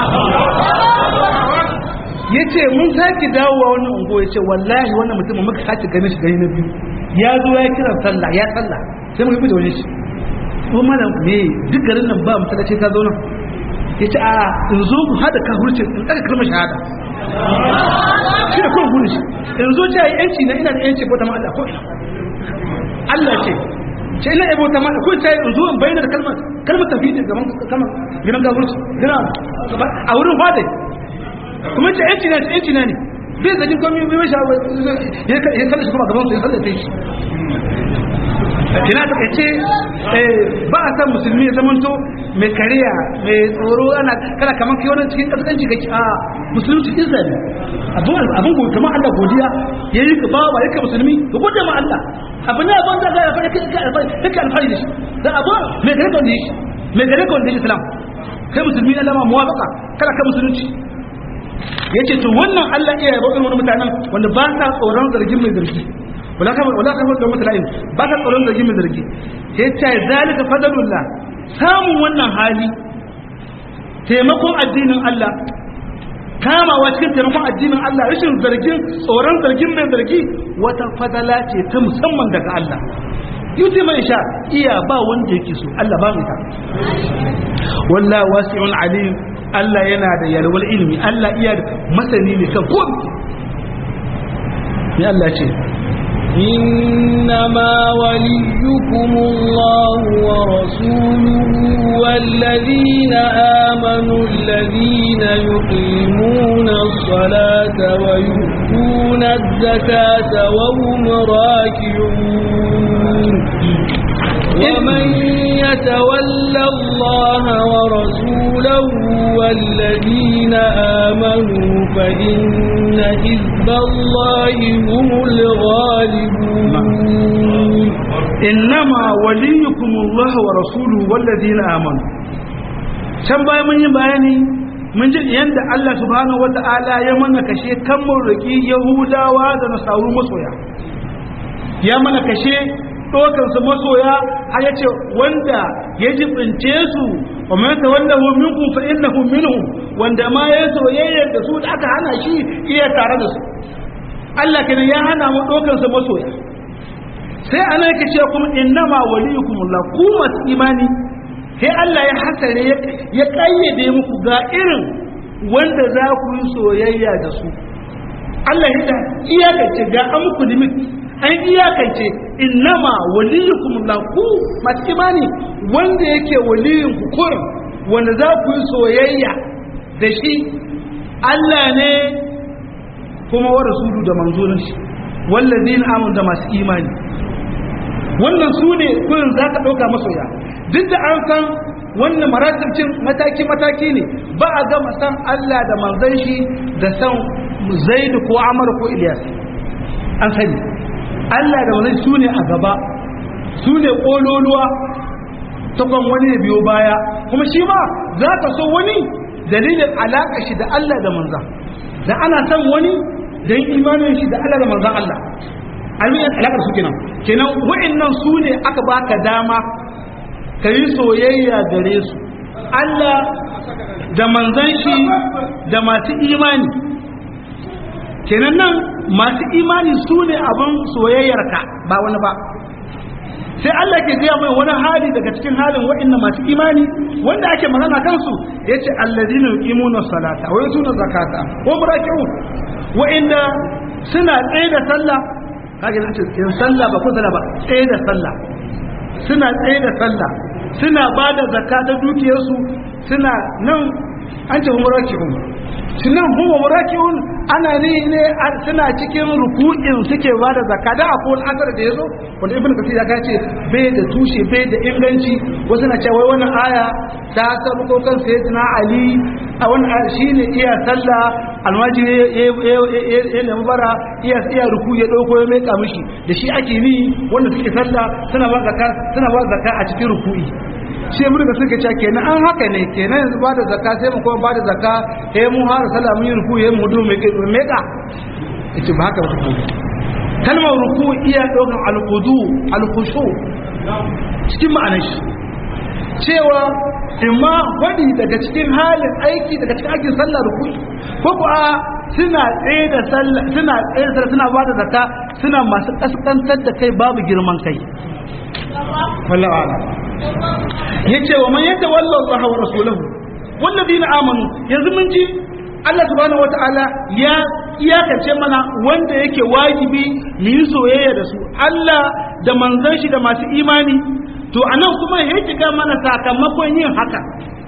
ya ce mun sake dawowa wani ungo ya ce wallahi wannan mutum muka sake ganin shi gani na biyu ya zo ya kira sallah ya sallah sai muka fi da wani shi ko malam me duk garin nan ba masallaci ka zo nan ya ce a in zo ku hada ka hurcin in ɗaga kalmar shahada shi da kuma gudu shi in zo ce yi yanci na ina da yanci ko ta ma'ala ko ina Allah ce ce ina ebo ta ma'ala ko ce in zo in bayyana da kalmar kalmar tafi da gaban kalmar gidan gaburci gina a wurin fadai kuma ce yanci na yanci na ne bai zagin komai bai mashi ya kada shi kuma gaban su ya sallata shi kina ta ce ba a san musulmi ya zamanto mai kariya mai tsoro ana kana kaman kai wannan cikin kasance kake a musulunci izza ne abin abin gobe kamar Allah godiya yayi ka bawa yake musulmi ka gode ma Allah abin da ban da ga fara kai ka alfari kake alfari da shi da abu mai gare ka wanda shi mai gare ka wanda shi islam kai musulmi na lama muwafaqa kana ka musulunci yace to wannan Allah iya yabo irin wani mutanen wanda ba sa tsoron zargin mai zargi wala kama wala kama da mutalain ba sa tsoron zargin mai zargi yace zalika fadlullah samun wannan hali taimakon addinin Allah kamawa cikin taimakon addinin Allah rashin zargin tsoron zargin mai zargi wata fadala ce ta musamman daga Allah yuti mai sha iya ba wanda yake so Allah ba mai ta wallahu wasi'un alim Allah yana da yalwar ilimi Allah iya da masani ne kan komai ya Allah ce إنما وليكم الله ورسوله والذين آمنوا الذين يقيمون الصلاة ويؤتون الزكاة وهم راكعون ومن يتولى الله ورسوله والذين آمنوا فإن حزب الله هم الغالبون إنما وليكم الله ورسوله والذين آمنوا can bayan mun yi bayani mun ji yadda Allah subhanahu wata'ala ya mana kashe kan mun roƙi Yahudawa da Nasaru masoya ya mana kashe ɗaukansu masoya har ya ce wanda ya jibince su wa mai ta wanda hu minkum fa innahu minhum wanda ma ya soyayya da su da aka hana shi iya tare da su Allah kenan ya hana mu ɗaukansu masoya sai ana yake cewa kuma innama waliyukumullah ku masu imani sai Allah ya hasare ya kayyade muku ga irin wanda za ku yi soyayya da su Allah ya iyakance ga an muku limit an iyakance innama waliyukum la ku masu imani wanda yake waliyin ku kurin wanda za ku yi soyayya da shi Allah ne kuma wa rasulu da manzonin shi wallazina amanu da masu imani wannan su ne kurin za ka ɗauka masoya duk da an san wannan maratibcin mataki-mataki ne ba a gama san Allah da manzan shi da san zaidu ko amar ko iliyas an sani Allah da manzan su ne a gaba su ne ƙololuwa takwan wani ya biyo baya kuma shi ma za ka so wani dalilin alaƙa shi da Allah da manzan da ana san wani don imanin shi da Allah da manzan Allah almiyan alaƙar su kenan kenan wa'annan su ne aka baka dama ka yi soyayya gare su Allah da manzan shi da masu imani kenan nan masu imani su ne abin soyayyarka ba wani ba sai Allah ke gaya mai wani hali daga cikin halin wa'annan masu imani wanda ake magana kansu ya ce allazina yuqimuna salata wa yutuna zakata wa muraki'un wa'inda suna tsaye da sallah kage na ce in sallah ba ko sallah ba tsaye da sallah suna tsaye da sallah suna ba da zakka ta dukiyarsu suna nan an ce muraki'un sunan huwa muraki'un ana ne ne suna cikin ruku'in suke ba da zakka da akwai wani asar da yazo wanda ibnu kasir ya ce bai da tushe bai da inganci wasu na cewa wannan aya ta sabu ko kan sayyidina ali a wannan aya shine iya sallah almajiri ya nemi bara iya iya ruku ya dauko ya meka mishi da shi ake ni wanda suke sallah suna ba zakka suna ba zakka a cikin ruku'i sai mun da suka ce kenan an haka ne kenan yanzu ba da zakka sai mu kuma ba da zakka eh mu har sallah mun yi ruku ya mu du me meka ita ba haka ba take kalmar ruku iya daukan alqudu alkhushu cikin ma'anar shi cewa imma wadi daga cikin halin aiki daga cikin aikin sallah ruku ko ko a suna tsaye da sallah suna tsaye da suna ba da zakka suna masu kaskantar da kai babu girman kai wallahi ala yace wa man yatawalla Allah wa rasulahu walladina amanu yanzu mun ji Allah subhanahu wataala ya iyakace mana wanda yake wajibi mu yi soyayya da su Allah da manzon shi da masu imani to anan kuma ya kiga mana sakamakon yin haka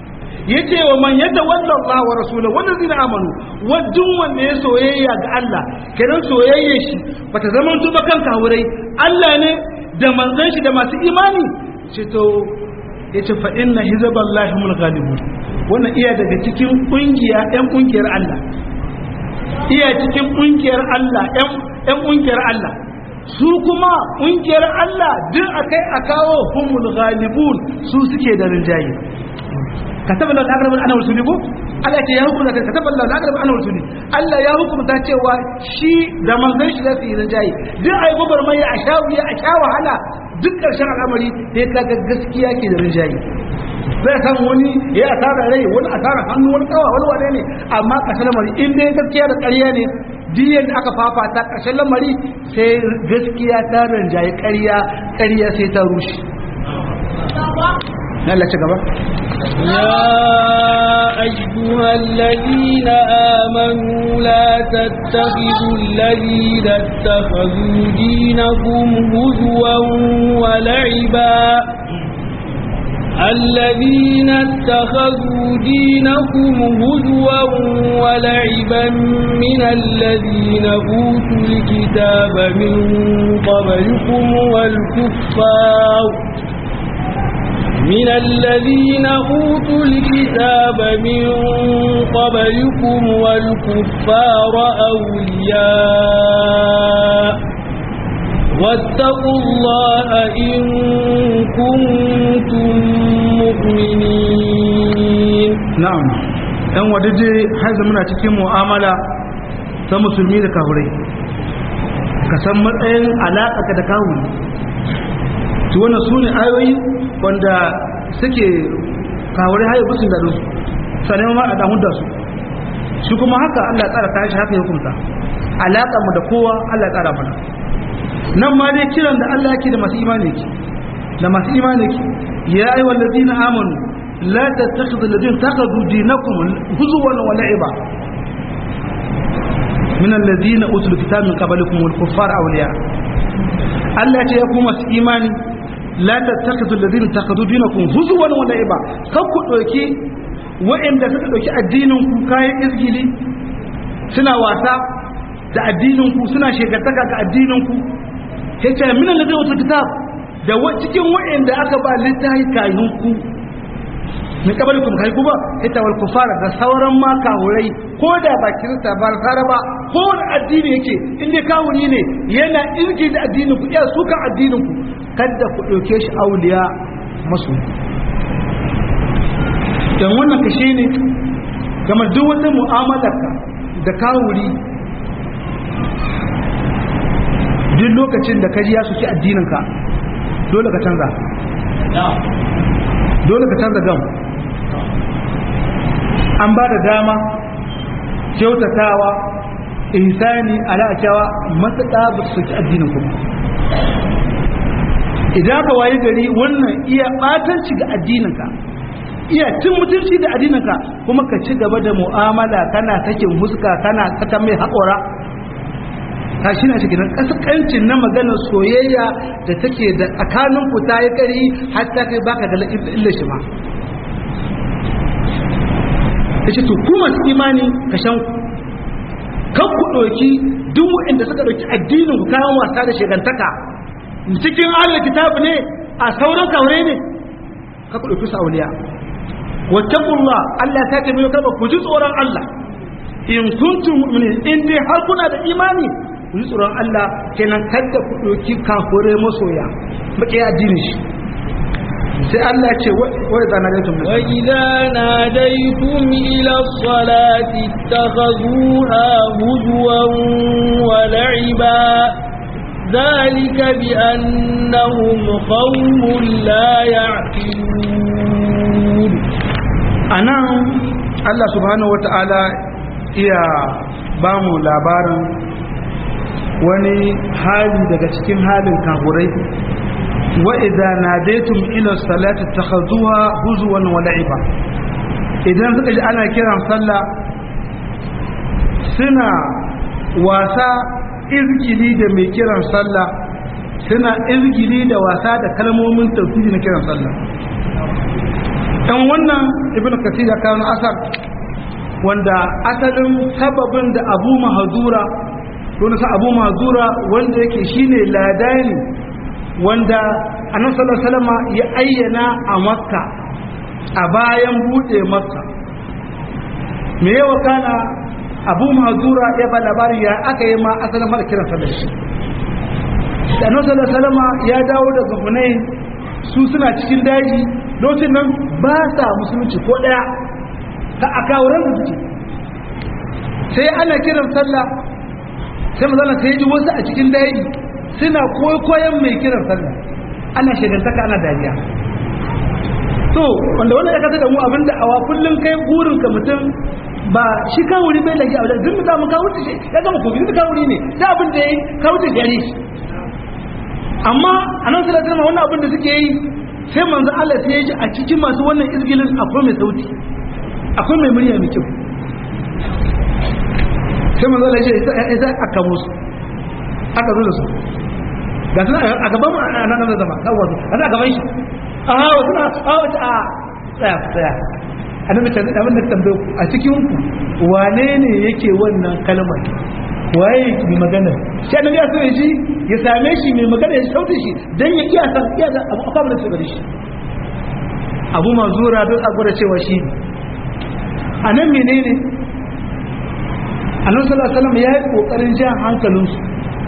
yace wa man yatawalla Allah wa rasulahu wa allazina amanu wadun wanda ya soyayya ga Allah kenan soyayya shi bata zama tuba kan kawurai Allah ne da manzon shi da masu imani ce to yace fa inna hizballahi hum ghalibun wannan iya daga cikin kungiya ɗan kungiyar Allah iya cikin kungiyar Allah ɗan ɗan kungiyar Allah su kuma kungiyar Allah duk akai a kawo humul ghalibun su suke da rinjaye kataba Allah al-aqrab ana rusuli ko Allah ce ya hukunta kai kataba Allah al-aqrab ana rusuli Allah ya hukunta cewa shi da manzon shi zai yi rinjaye duk ai gobar mai a shawiya a sha wahala duk karshen al'amari sai kaga gaskiya ke da rinjaye zai san wani ya asara rai wani asara hannu wani kawa wani wane ne amma ƙarshen lamari in dai gaskiya da ƙarya ne diyan da aka fafata ƙarshen lamari sai gaskiya ta rinjaye ƙarya ƙarya sai ta rushe Allah ci gaba يا أيها الذين آمنوا لا تتخذوا الذين اتخذوا دينكم هزوا ولعبا الذين اتخذوا دينكم هزوا ولعبا من الذين أوتوا الكتاب من قبلكم والكفار من الذين أوتوا الكتاب من قبلكم والكفار أولياء واتقوا الله إن كنتم مؤمنين na'am ɗan wadaje haizu muna cikin mu'amala ta musulmi da kahurai ka san matsayin alaƙa da kahuri to wannan su ne ayoyi wanda suke kahurai hayo busun da su sanin ma a damu da su shi kuma haka Allah tsara kayan shi haka ya hukunta alaƙa mu da kowa Allah tsara mana nan ma dai kiran da Allah yake da masu imani ki da masu imani ki ya ayyuhal ladina amanu la tattakhidhu alladhina takhadhu dinakum huzwan wa la'iba min alladhina utul kitaba min qablikum wal kuffar awliya Allah ya ce ya ku masu imani la tattakhidhu alladhina takhadhu dinakum huzwan wa la'iba kan ku doki wa'anda suka doki addinin ku kayan izgili suna wasa da addinin ku suna shekartaka ga addinin ku yace min alladhina utul kitab da cikin wa'anda aka ba littafi kayan ku min kabalikum kai ku ba ita wal kufara da sauran ma kawurai ko da ba kirista ba sara ba ko da addini yake in dai kawuri ne yana irki da addinin ku iya sukan addinin ku kada ku dauke shi auliya masu dan wannan kashe ne game duk wata mu'amalarka da kawuri duk lokacin da kaji ya suki addininka dole ka canza dole ka canza gam an ba da dama kyautatawa ihsani ala'acawa matuƙa ba su soki addinin kuma idan ka waye gari wannan iya ɓatanci ga addininka iya cin mutunci da addininka kuma ka ci gaba da mu'amala kana sakin huska kana saka mai haƙora ta shi na cikin ƙasƙancin na maganar soyayya da take da tsakanin ku ta yi ƙari har ta kai baka da illa shi ma ya ce to ku masu imani ka shan kan ku ɗauki duk waɗanda suka ɗauki addinin ku kayan wasa da shegantaka cikin ahalar kitabu ne a sauran kaure ne ka ku ɗauki sauliya wattaqullah Allah ta ce mai kalma ku ji tsoron Allah in kuntum mu'minin in dai har kuna da imani ku ji tsoron Allah kenan kada ku ɗauki kafure masoya baki addinin shi sai Allah ce wa idza nadaytum wa idza nadaytum ila as-salati ittakhadhuha huzwan wa la'iba ذلك بأنهم قوم لا يعقلون أنا الله سبحانه وتعالى iya ba mu labarin wani hali daga cikin halin kahurai wa idza nadaytum ila salati takhazuha huzwan wa la'iba idan suka ji ana kiran sallah suna wasa izgili da mai kiran sallah suna izgili da wasa da kalmomin tauhidi na kiran sallah ɗan wannan ibn kathir ya kawo asar wanda asalin sababin da abu mahazura don sa abu mahazura wanda yake shine ladani wanda annabi sallallahu alaihi wasallam ya ayyana a makka a bayan bude makka me yawa kana abu mahazura ya ba labarin ya aka yi ma asalin mara kiran sallar shi da annabi sallallahu alaihi wasallam ya dawo daga hunain su suna cikin daji lokacin nan ba sa musulunci ko daya ka a kawuran da suke sai ana kiran sallah sai mazana sai ji wasu a cikin daji suna koyon mai kiran sallah ana shagantaka ana dariya to wanda wannan ya kasa da mu abinda awa kullum kai burin ka mutum ba shi kawuri bai lagi a wajen duk da mu kawuri shi ya gama kofi duk kawuri ne da abin da ya yi kawuri gare shi amma a nan sallallahu alaihi wannan abin da suke yi sai manzo Allah sai ya ji a cikin masu wannan izgilin akwai mai sauti akwai mai murya mai kyau sai manzo Allah ya ce sai aka musu aka zo da su ga suna a gaban mu a nan da zama kawo su a gaban shi a hawa suna a wata a tsaya tsaya annabi ta abin da tambaye ku a cikin ku wane ne yake wannan kalmar waye mai magana shi annabi ya so ya ji ya same shi mai magana ya sautin shi dan ya iya san iya da abu akwai da su gare shi abu manzura don a gwada cewa shi ne a nan menene annabi sallallahu alaihi wasallam ya yi kokarin jan hankalinsu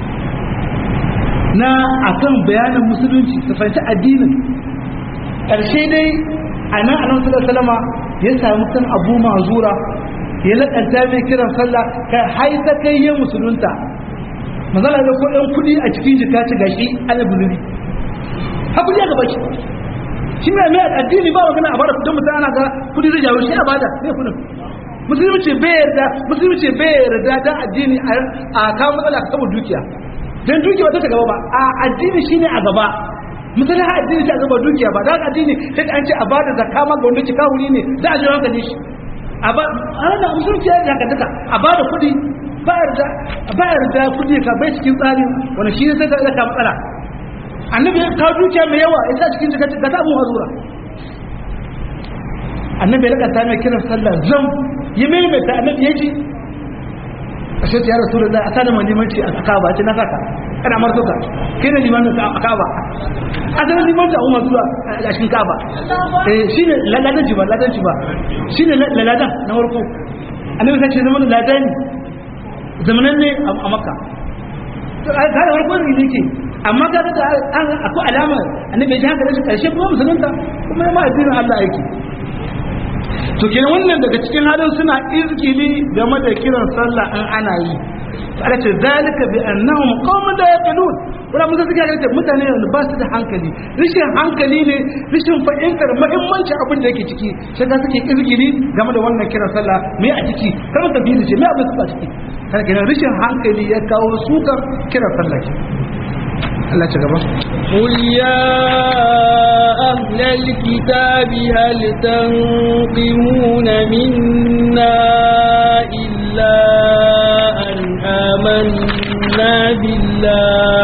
na akan bayanin musulunci su fahimci addinin ƙarshe dai a nan annabi sallallahu alaihi wasallam ya samu kan abu manzura ya laƙanta mai kiran sallah kai haita kai ya musulunta mazala da kudin kudi a cikin jika ci gashi ana buluri hakuri ya gaba shi shi mai mai addini ba magana a bada kudin mutum ana ga kudi zai jawo shi a bada ne kudin musulunci bai yarda musulunci bai yarda da addini a kawo matsala ka saboda dukiya dan dukiya ba ta gaba ba a addini shine a gaba misali ha addini shi a gaba dukiya ba da addini sai an ce a bada zakka ma ga wanda ki kawo ne da a ji hankali shi a ba ana musulunci ya haka duka a ba da kuɗi bayar da kuɗi ka bai cikin tsari wani shi ne sai ka ka matsala annabi ya kawo dukiya mai yawa ya sa cikin jika ga ta abun hazura annabi ya rika ta mai kiran sallah zam ya maimaita annabi ya ji a shi ya rasu da a sada limanci a kaba ce na saka kana marzo ka kai ne limanin a kaba a sanar limanci a umar zuwa a cikin kaba shi ne laladan ci ba laladan ci ba shi ne laladan na warko annabi sai ce zaman laladan zamanan ne a makka ta da warko ne yake amma ka ga akwai alama annabi ya ji haka da shi karshe kuma musulunta kuma ya ma addinin Allah yake to kenan wannan daga cikin halin suna izgili game da kiran sallah an ana yi ala ce zalika bi annahum qaumun la yaqilun wala mun suka ga mutane ne ba su da hankali rishin hankali ne rishin fahimtar muhimmanci abin da yake ciki sai da suke izgili game da wannan kiran sallah me a ciki kar ta bi ce me abin su a ciki kana kenan rishin hankali ya kawo sukan kiran sallah Allah ci gaba قل يا أهل الكتاب هل تنقمون منا إلا أن آمنا بالله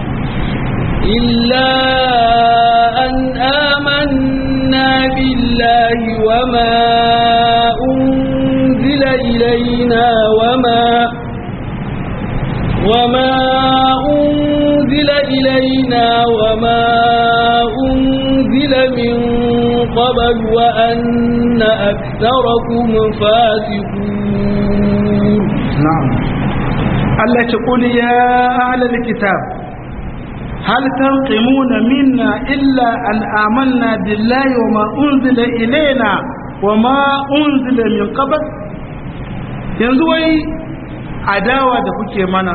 إلا أن آمنا بالله وما أنزل إلينا وما وما أنزل إلينا وما أنزل من قبل وأن أكثركم فاسقون نعم الله تقول يا أهل الكتاب هل تنقمون منا إلا أن آمنا بالله وما أنزل إلينا وما أنزل من قبل ينزوي adawa da kuke mana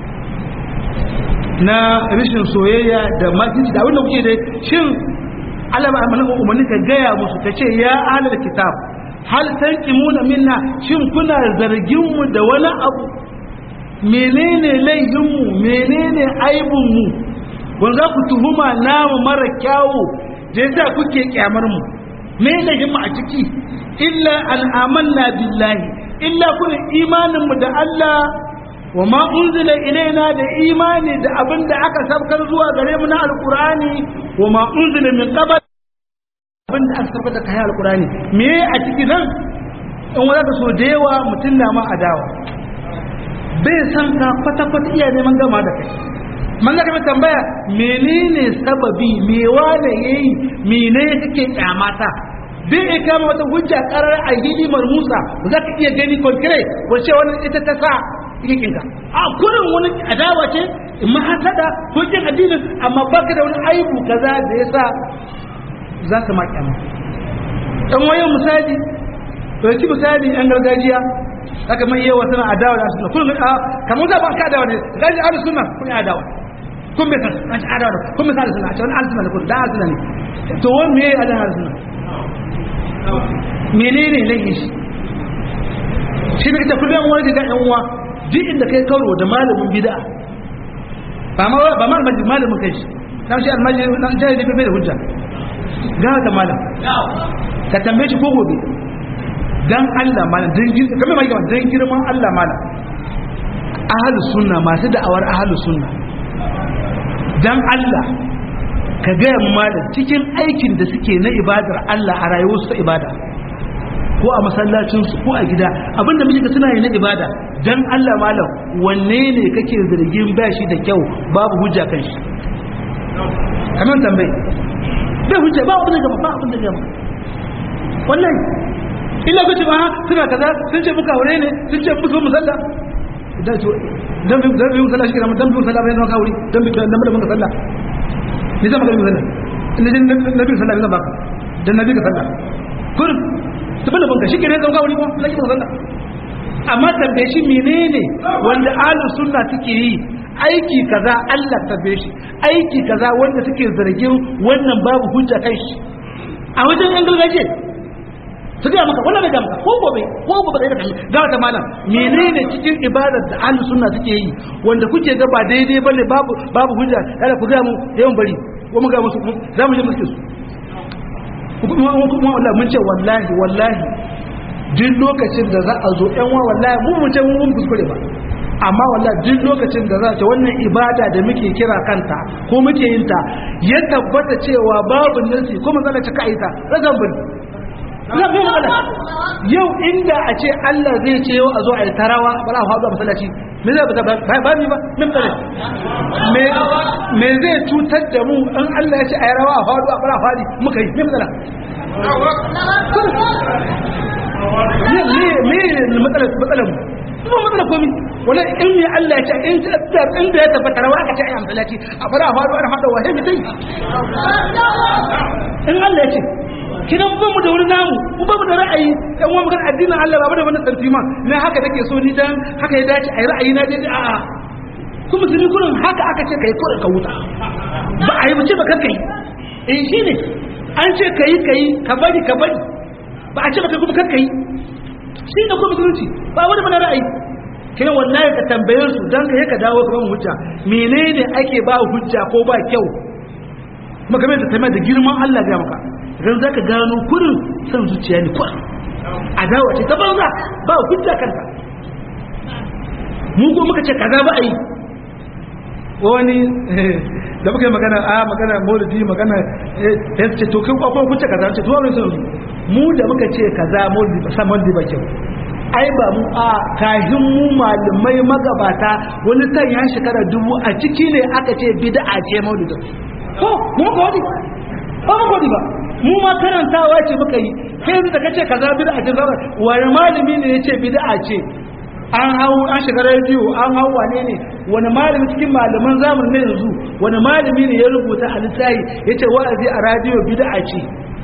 na rashin soyayya da makinci da abinda kuke dai shin alama amalan umarni ka gaya musu ka ce ya ahalar kitab hal tanqimuna minna shin kuna zargin mu da wani abu menene laifin mu menene aibun mu wanda ku tuhuma namu mara kyawu da yasa kuke kyamar mu me laifin mu a ciki illa an amanna billahi illa kun imanin mu da Allah wa ma unzila ilaina da imani da abin da aka sabkar zuwa gare mu na alqur'ani wa ma unzila min qabl abin da aka tabbata kai alqur'ani me a cikin nan in wanda ka so da yawa mutum na ma adawa bai san ka kwata kwata iya neman gama da kai man ga kamar tambaya menene sababi me wane yayi mene kake kyamata bai iya kama wata hujja karar a hidimar musa za ka iya gani konkret wace wani ita ta sa yakinka a kurin wani adawa ce in ma hasada ko kin addinin amma baka da wani aibu kaza da ya sa za ka maki amma dan wayan misali to ki misali yan gargajiya haka mai yawa suna adawa da sunna kullum a kamar da ba ka adawa ne gaji ahlus sunna kun adawa kun bai san an ci adawa kun bai san sunna a cikin ahlus sunna ne kun da ahlus sunna ne to wani me ya adawa sunna menene laifin shi shi ne ita kullum wani ga yan uwa duk inda kai karo da malamin bid'a ba ma ba ma malamin kai shi dan shi almaji dan jahili bai da hujja ga ta malam ka tambaye shi ko gobe dan Allah malam dan girma kamar mai gaba dan girman Allah malam ahlus sunna masu da'awar ahlus sunna dan Allah ka ga malam cikin aikin da suke na ibadar Allah a rayuwarsu ta ibada ko a masallacinsu ko a gida abinda muke suna yi na ibada dan Allah malam wanne ne kake zargin bashi da kyau babu hujja kan shi kamar tambayi bai hujja ba abin da gaba ba abin da gaba wallahi illa kace ba suna kaza sun ce muka aure ne sun ce musu musalla da to dan bi dan bi musalla shi kana dan bi musalla bai zama kauri dan bi dan bi muka sallah ni zama kalmi sallah inda jin nabi sallah bai zama dan nabi ka sallah kun tabbata banka shi kenan zama kauri ko laki muka sallah amma tambaye shi menene wanda ahlus sunna suke yi aiki kaza Allah tambaye shi aiki kaza wanda suke zargin wannan babu hujja kai shi a wajen yan gargajiya su gaya maka wannan bai ga maka ko gobe ko gobe da kai ga ta malam menene cikin ibadar da ahlus sunna suke yi wanda kuke ga ba daidai bane babu babu hujja kada ku ga mu yawan bari ko mu ga musu za mu je musu su kuma kuma wallahi mun ce wallahi wallahi duk lokacin da za a zo yan wa wallahi mu mu ce mun kuskure ba amma wallahi duk lokacin da za ta wannan ibada da muke kira kanta ko muke yin ta ya tabbata cewa babu nasi ko manzala ta kaita razan bari yau inda a ce Allah zai ce yau a zo a yi tarawa ba za a faɗo a masallaci me zai ba ba ni ba min tsare me zai cutar da mu in Allah ya ce a yi rawa a faɗo a fara faɗi muka yi min tsara me ne matsalar matsalar mu ba matsala komi wala in ya Allah ya ce in da ya tabbata rawa aka ce a yi masallaci a fara a faɗo a faɗo wa sai mutai in Allah ya ce kidan ba mu da wani namu mu ba mu da ra'ayi dan uwa magana addinin Allah ba mu da wani tsantima na haka take so ni dan haka ya dace ai ra'ayi na dai a'a kuma musulmi kullum haka aka ce kai kullum ka wuta ba a yi mace ba kai eh shine an ce kai kai ka bari ka bari ba a ce ba kai kuma kai shi ne kuma musulunci ba wani mana ra'ayi kina wallahi ka tambaye su dan ka ka dawo ka ba mu hujja menene ake ba hujja ko ba kyau makamai da tambayar da girman Allah ga maka idan za ka gano kurin son zuciya ne kurin adawa ce ta banza ba hujja kanta mu ko muka ce kaza ba a yi wani da muka yi magana a magana maulidi magana ya ce to kai kwakwai hujja kaza ce tuwa mai sun mu da muka ce kaza maulidi ba sa maulidi ba kyau ai ba mu a kahin mu malamai magabata wani kan ya shekara dubu a ciki ne aka ce bid'a ce maulidi ko mu ka wadi ba mu ka wadi ba mu ma karantawa ce muka yi kai yanzu da kace kaza bid'a ce zaba wani malami ne yace bid'a ce an hau an shiga rediyo an hau wane ne wani malami cikin malaman zamanin na yanzu wani malami ne ya rubuta a littafi yace wa'azi a rediyo bid'a ce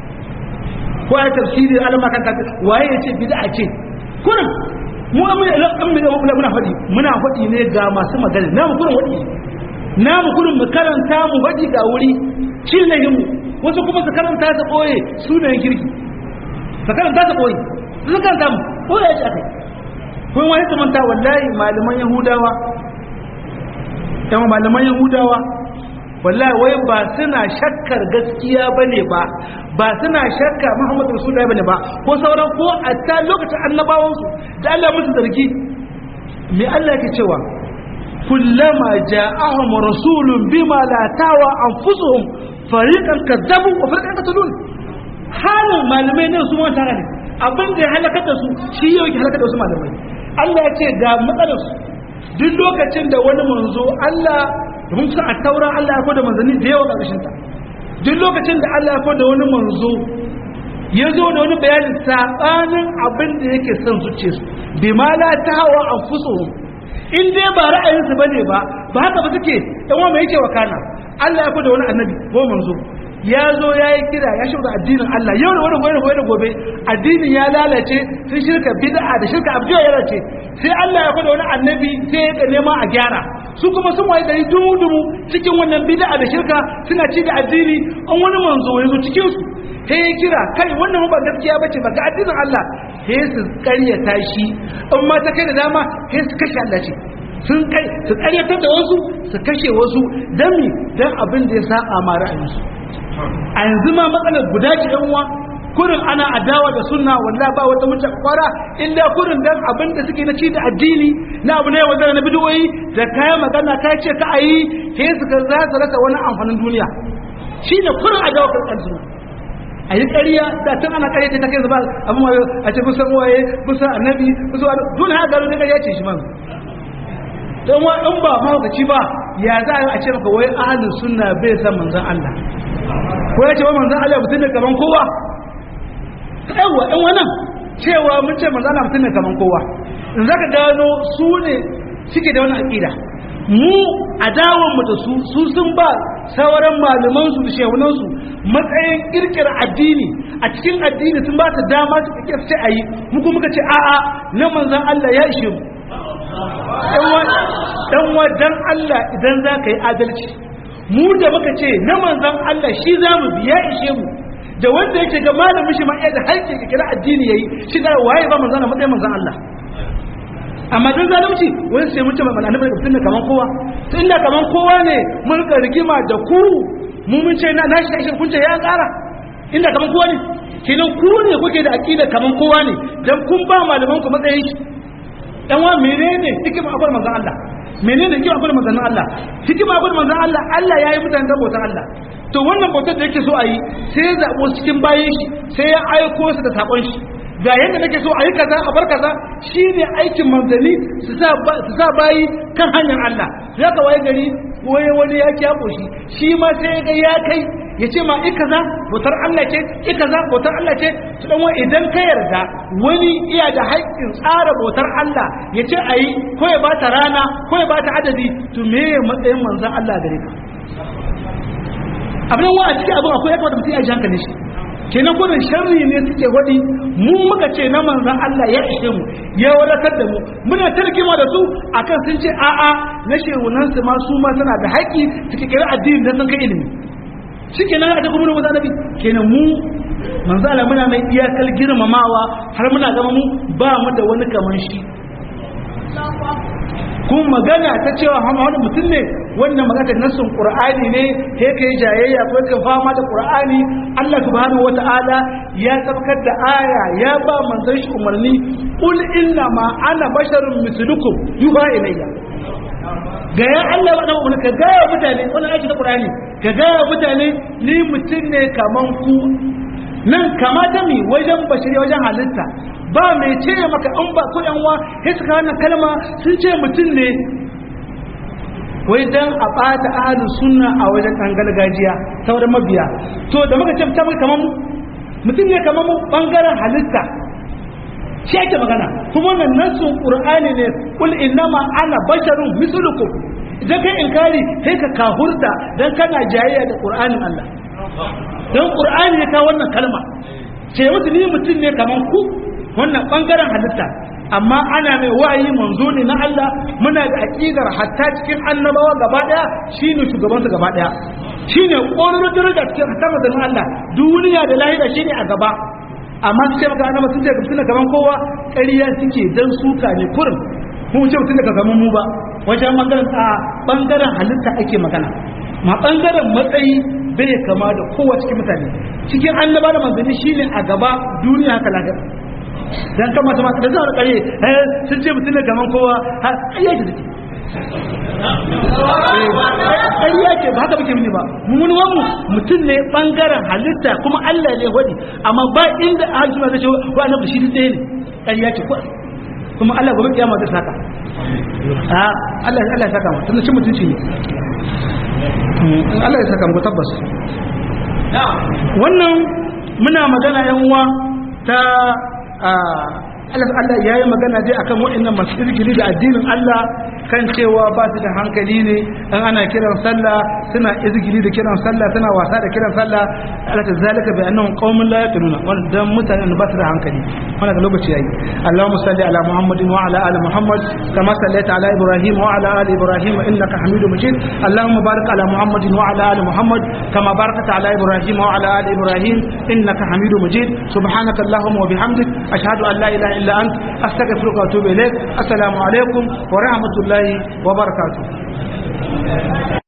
ko ya tafsiri alama kan kafin waye yace bid'a ce kurin mu amma da lakan da muna faɗi muna faɗi ne ga masu magana na mu kurin faɗi na mu kurin mu karanta mu faɗi ga wuri cin lahimu wasu kuma su karanta su ɓoye sunayen kirki su karanta su ɓoye su karanta mu ɓoye ya ci akai kuma wani su manta wallahi malaman yahudawa yawan malaman yahudawa wallahi wai ba suna shakkar gaskiya ba ne ba ba suna shakka muhammadu rasulullahi ba ne ba ko sauran ko a ta lokacin annabawansu da allah musu zargi me allah ke cewa kullama ja'ahum rasulun bima la tawa anfusuhum fariqan kadzabu wa fariqan qatalun halin malamai ne su manta ne abin da ya halakar da su shi yau ke halakar da wasu malamai Allah ya ce ga matsalar su duk lokacin da wani manzo Allah mun sa a taura Allah ya koda manzanni da yawa ƙarshen ta duk lokacin da Allah ya koda wani manzo ya zo da wani bayanin sabanin abin da yake son zuciyarsu bi ma la tahawa anfusuhum in dai ba ra'ayinsu bane ba ba haka ba suke dan wa mai yake wakana Allah ya koda wani annabi ko manzo ya zo ya yi kira ya shirka addinin Allah yau da wani gobe gobe da gobe addinin ya lalace sun shirka bid'a da shirka abu ya lalace sai Allah ya kwada wani annabi sai ya nema a gyara su kuma sun waye gari dumu cikin wannan bid'a da shirka suna ci da addini an wani manzo ya zo cikin su sai ya kira kai wannan ba gaskiya bace ba ga addinin Allah sai su karyata shi in ma ta kai da dama sai su kashe Allah ce sun kai su karyatar da wasu su kashe wasu dami dan abin da ya saba ma ra'ayinsu a yanzu ma matsalar guda ce yan uwa kurin ana adawa da sunna wallahi ba wata mutum kwara illa kurin dan abin da suke na ci da addini na abu ne wanda na bidiyoyi da kayan magana ta ce ka ayi sai su ga za su rasa wani amfanin duniya shine kurin adawa kan sunna a yi ƙarya da tun ana ƙarya ta kai zuba abin wayo a ce kusan waye kusan annabi kusan wani dole haka gano ne ƙarya ce shi man don wa in ba mahaukaci ba ya za a ce maka wai ahalin sunna bai san manzan Allah ko ya ce wa manzan Allah mutum ne kaman kowa yawa in wannan cewa mun ce manzan Allah mutum ne kaman kowa in zaka gano su ne suke da wani aƙida mu adawan mu da su su sun ba sauran malaman su da shehunan su matsayin kirkira addini a cikin addini sun ba ta dama su kike ce ayi mu kuma muka ce a'a na manzan Allah ya ishe mu dan wa dan Allah idan za ka yi adalci mu da muka ce na manzan Allah shi za mu biya ishe mu da wanda yake ga malamin shi ma da haƙƙi ka kira addini yayi shi da waye ba manzan matsayin manzan Allah amma dan zalunci wani sai mutum mai annabi da mutum kaman kowa to inda kaman kowa ne mun ka rigima da ku mu mun ce na nashi kashin kun ce ya ƙara inda kaman kowa ne kenan ku ne kuke da aqida kaman kowa ne dan kun ba malaman ku matsayin shi dan wa menene hikima akwai manzon Allah menene hikima akwai manzon Allah hikima akwai manzon Allah Allah yayi mutane da bautar Allah to wannan bautar da yake so a yi sai ya zabo cikin bayan shi sai ya aiko su da sakon shi ga yadda nake so a yi kaza a bar kaza shine aikin manzanni su sa su sa bayi kan hanyar Allah zaka waye gari waye wani ya kyabo shi shi ma sai ga ya kai ya ce ma ika za bautar Allah ce ika za bautar Allah ce su dan idan ka yarda wani iya da haƙƙin tsara bautar Allah ya ce a yi ko ya bata rana ko ya bata adadi to me ya matsayin manzan Allah gare ka abin wa a cikin abin akwai ya kamata mutum ya ji hankali shi kenan gudun sharri ne suke waɗi mu muka ce na manzan Allah ya ishe mu ya wadatar da mu muna tarkima da su akan sun ce a'a na shehunan su ma su ma suna da haƙƙi suke kira addini da sun kai ilimi shi kenan a cikin mun nabi kenan mu manzo Allah muna mai iyakar girmamawa har muna zama mu ba mu da wani kaman shi kun magana ta cewa wani mutum ne wannan magana nassun qur'ani ne he kai jayayya ko ka fama da qur'ani Allah subhanahu wataala ya tabbatar da aya ya ba manzon shi umarni qul inna ma ana basharun mislukum yuha ilayya ga ya Allah ba wani ka ga ya mutane wannan aiki da qur'ani ka ga ya mutane ni mutum ne kaman ku nan kamata mi wajen bashiri wajen halitta ba mai ce maka in ba ku yan wa sai suka wannan kalma sun ce mutum ne wai dan a bata ahlus sunna a wajen kan gargajiya sauran mabiya to da muka ce mutum kaman mu mutum ne kaman mu bangaren halitta shi ake magana kuma wannan nasu qur'ani ne kul innama ana basharun mislukum idan kai inkari sai ka kahurta dan kana jayayya da qur'anin Allah dan qur'ani ya kawo wannan kalma ce mutu ni mutum ne kaman ku wannan bangaren halitta amma ana mai wa'ayi manzo ne na Allah muna da aqidar hatta cikin annabawa gaba daya shine shugaban su gaba daya shine ƙorar daraja cikin hatta manzon Allah duniya da lahira shine a gaba amma su ce maka annaba sun ce mutum da kaman kowa ƙarya suke dan suka ne kurin mu ce mutum da kaman mu ba wajen bangaren a bangaren halitta ake magana ma bangaren matsayi bai kama da kowa cikin mutane cikin annaba da manzanni shine a gaba duniya haka lafiya dan kama ta mata da zuwa kare eh sun ce mutum ne kaman kowa har ayyaji take ƙarya ce ba haka muke mini ba mun mu mutum ne bangaren halitta kuma Allah ne wadi amma ba inda ahli sunna zai ce wa annabi shi ɗaya ne ƙarya ce ko kuma Allah gobe kiyama zai saka a Allah Allah ya saka mu tunda cin mutunci ne Allah ya saka mu tabbas wannan muna magana yan uwa ta Allah Allah ya yi magana dai akan waɗannan masu irgiri da addinin Allah kan cewa ba su da hankali ne an ana kiran sallah suna izgiri da kiran sallah suna wasa da kiran sallah Allah ta zalika bi annahum qaumun la yaqiluna wannan mutanen ba su da hankali wannan lokaci yayi Allahumma salli ala Muhammadin wa ala ali Muhammad kama sallaita ala Ibrahim wa ala ali Ibrahim innaka Hamidum Majid Allahumma barik ala Muhammadin wa ala ali Muhammad kama barakta ala Ibrahim wa ala ali Ibrahim innaka Hamidum Majid subhanaka Allahumma wa bihamdik ashhadu an la ilaha illa ant astaghfiruka wa atubu ilaik assalamu alaikum wa rahmatullahi wa barakatuh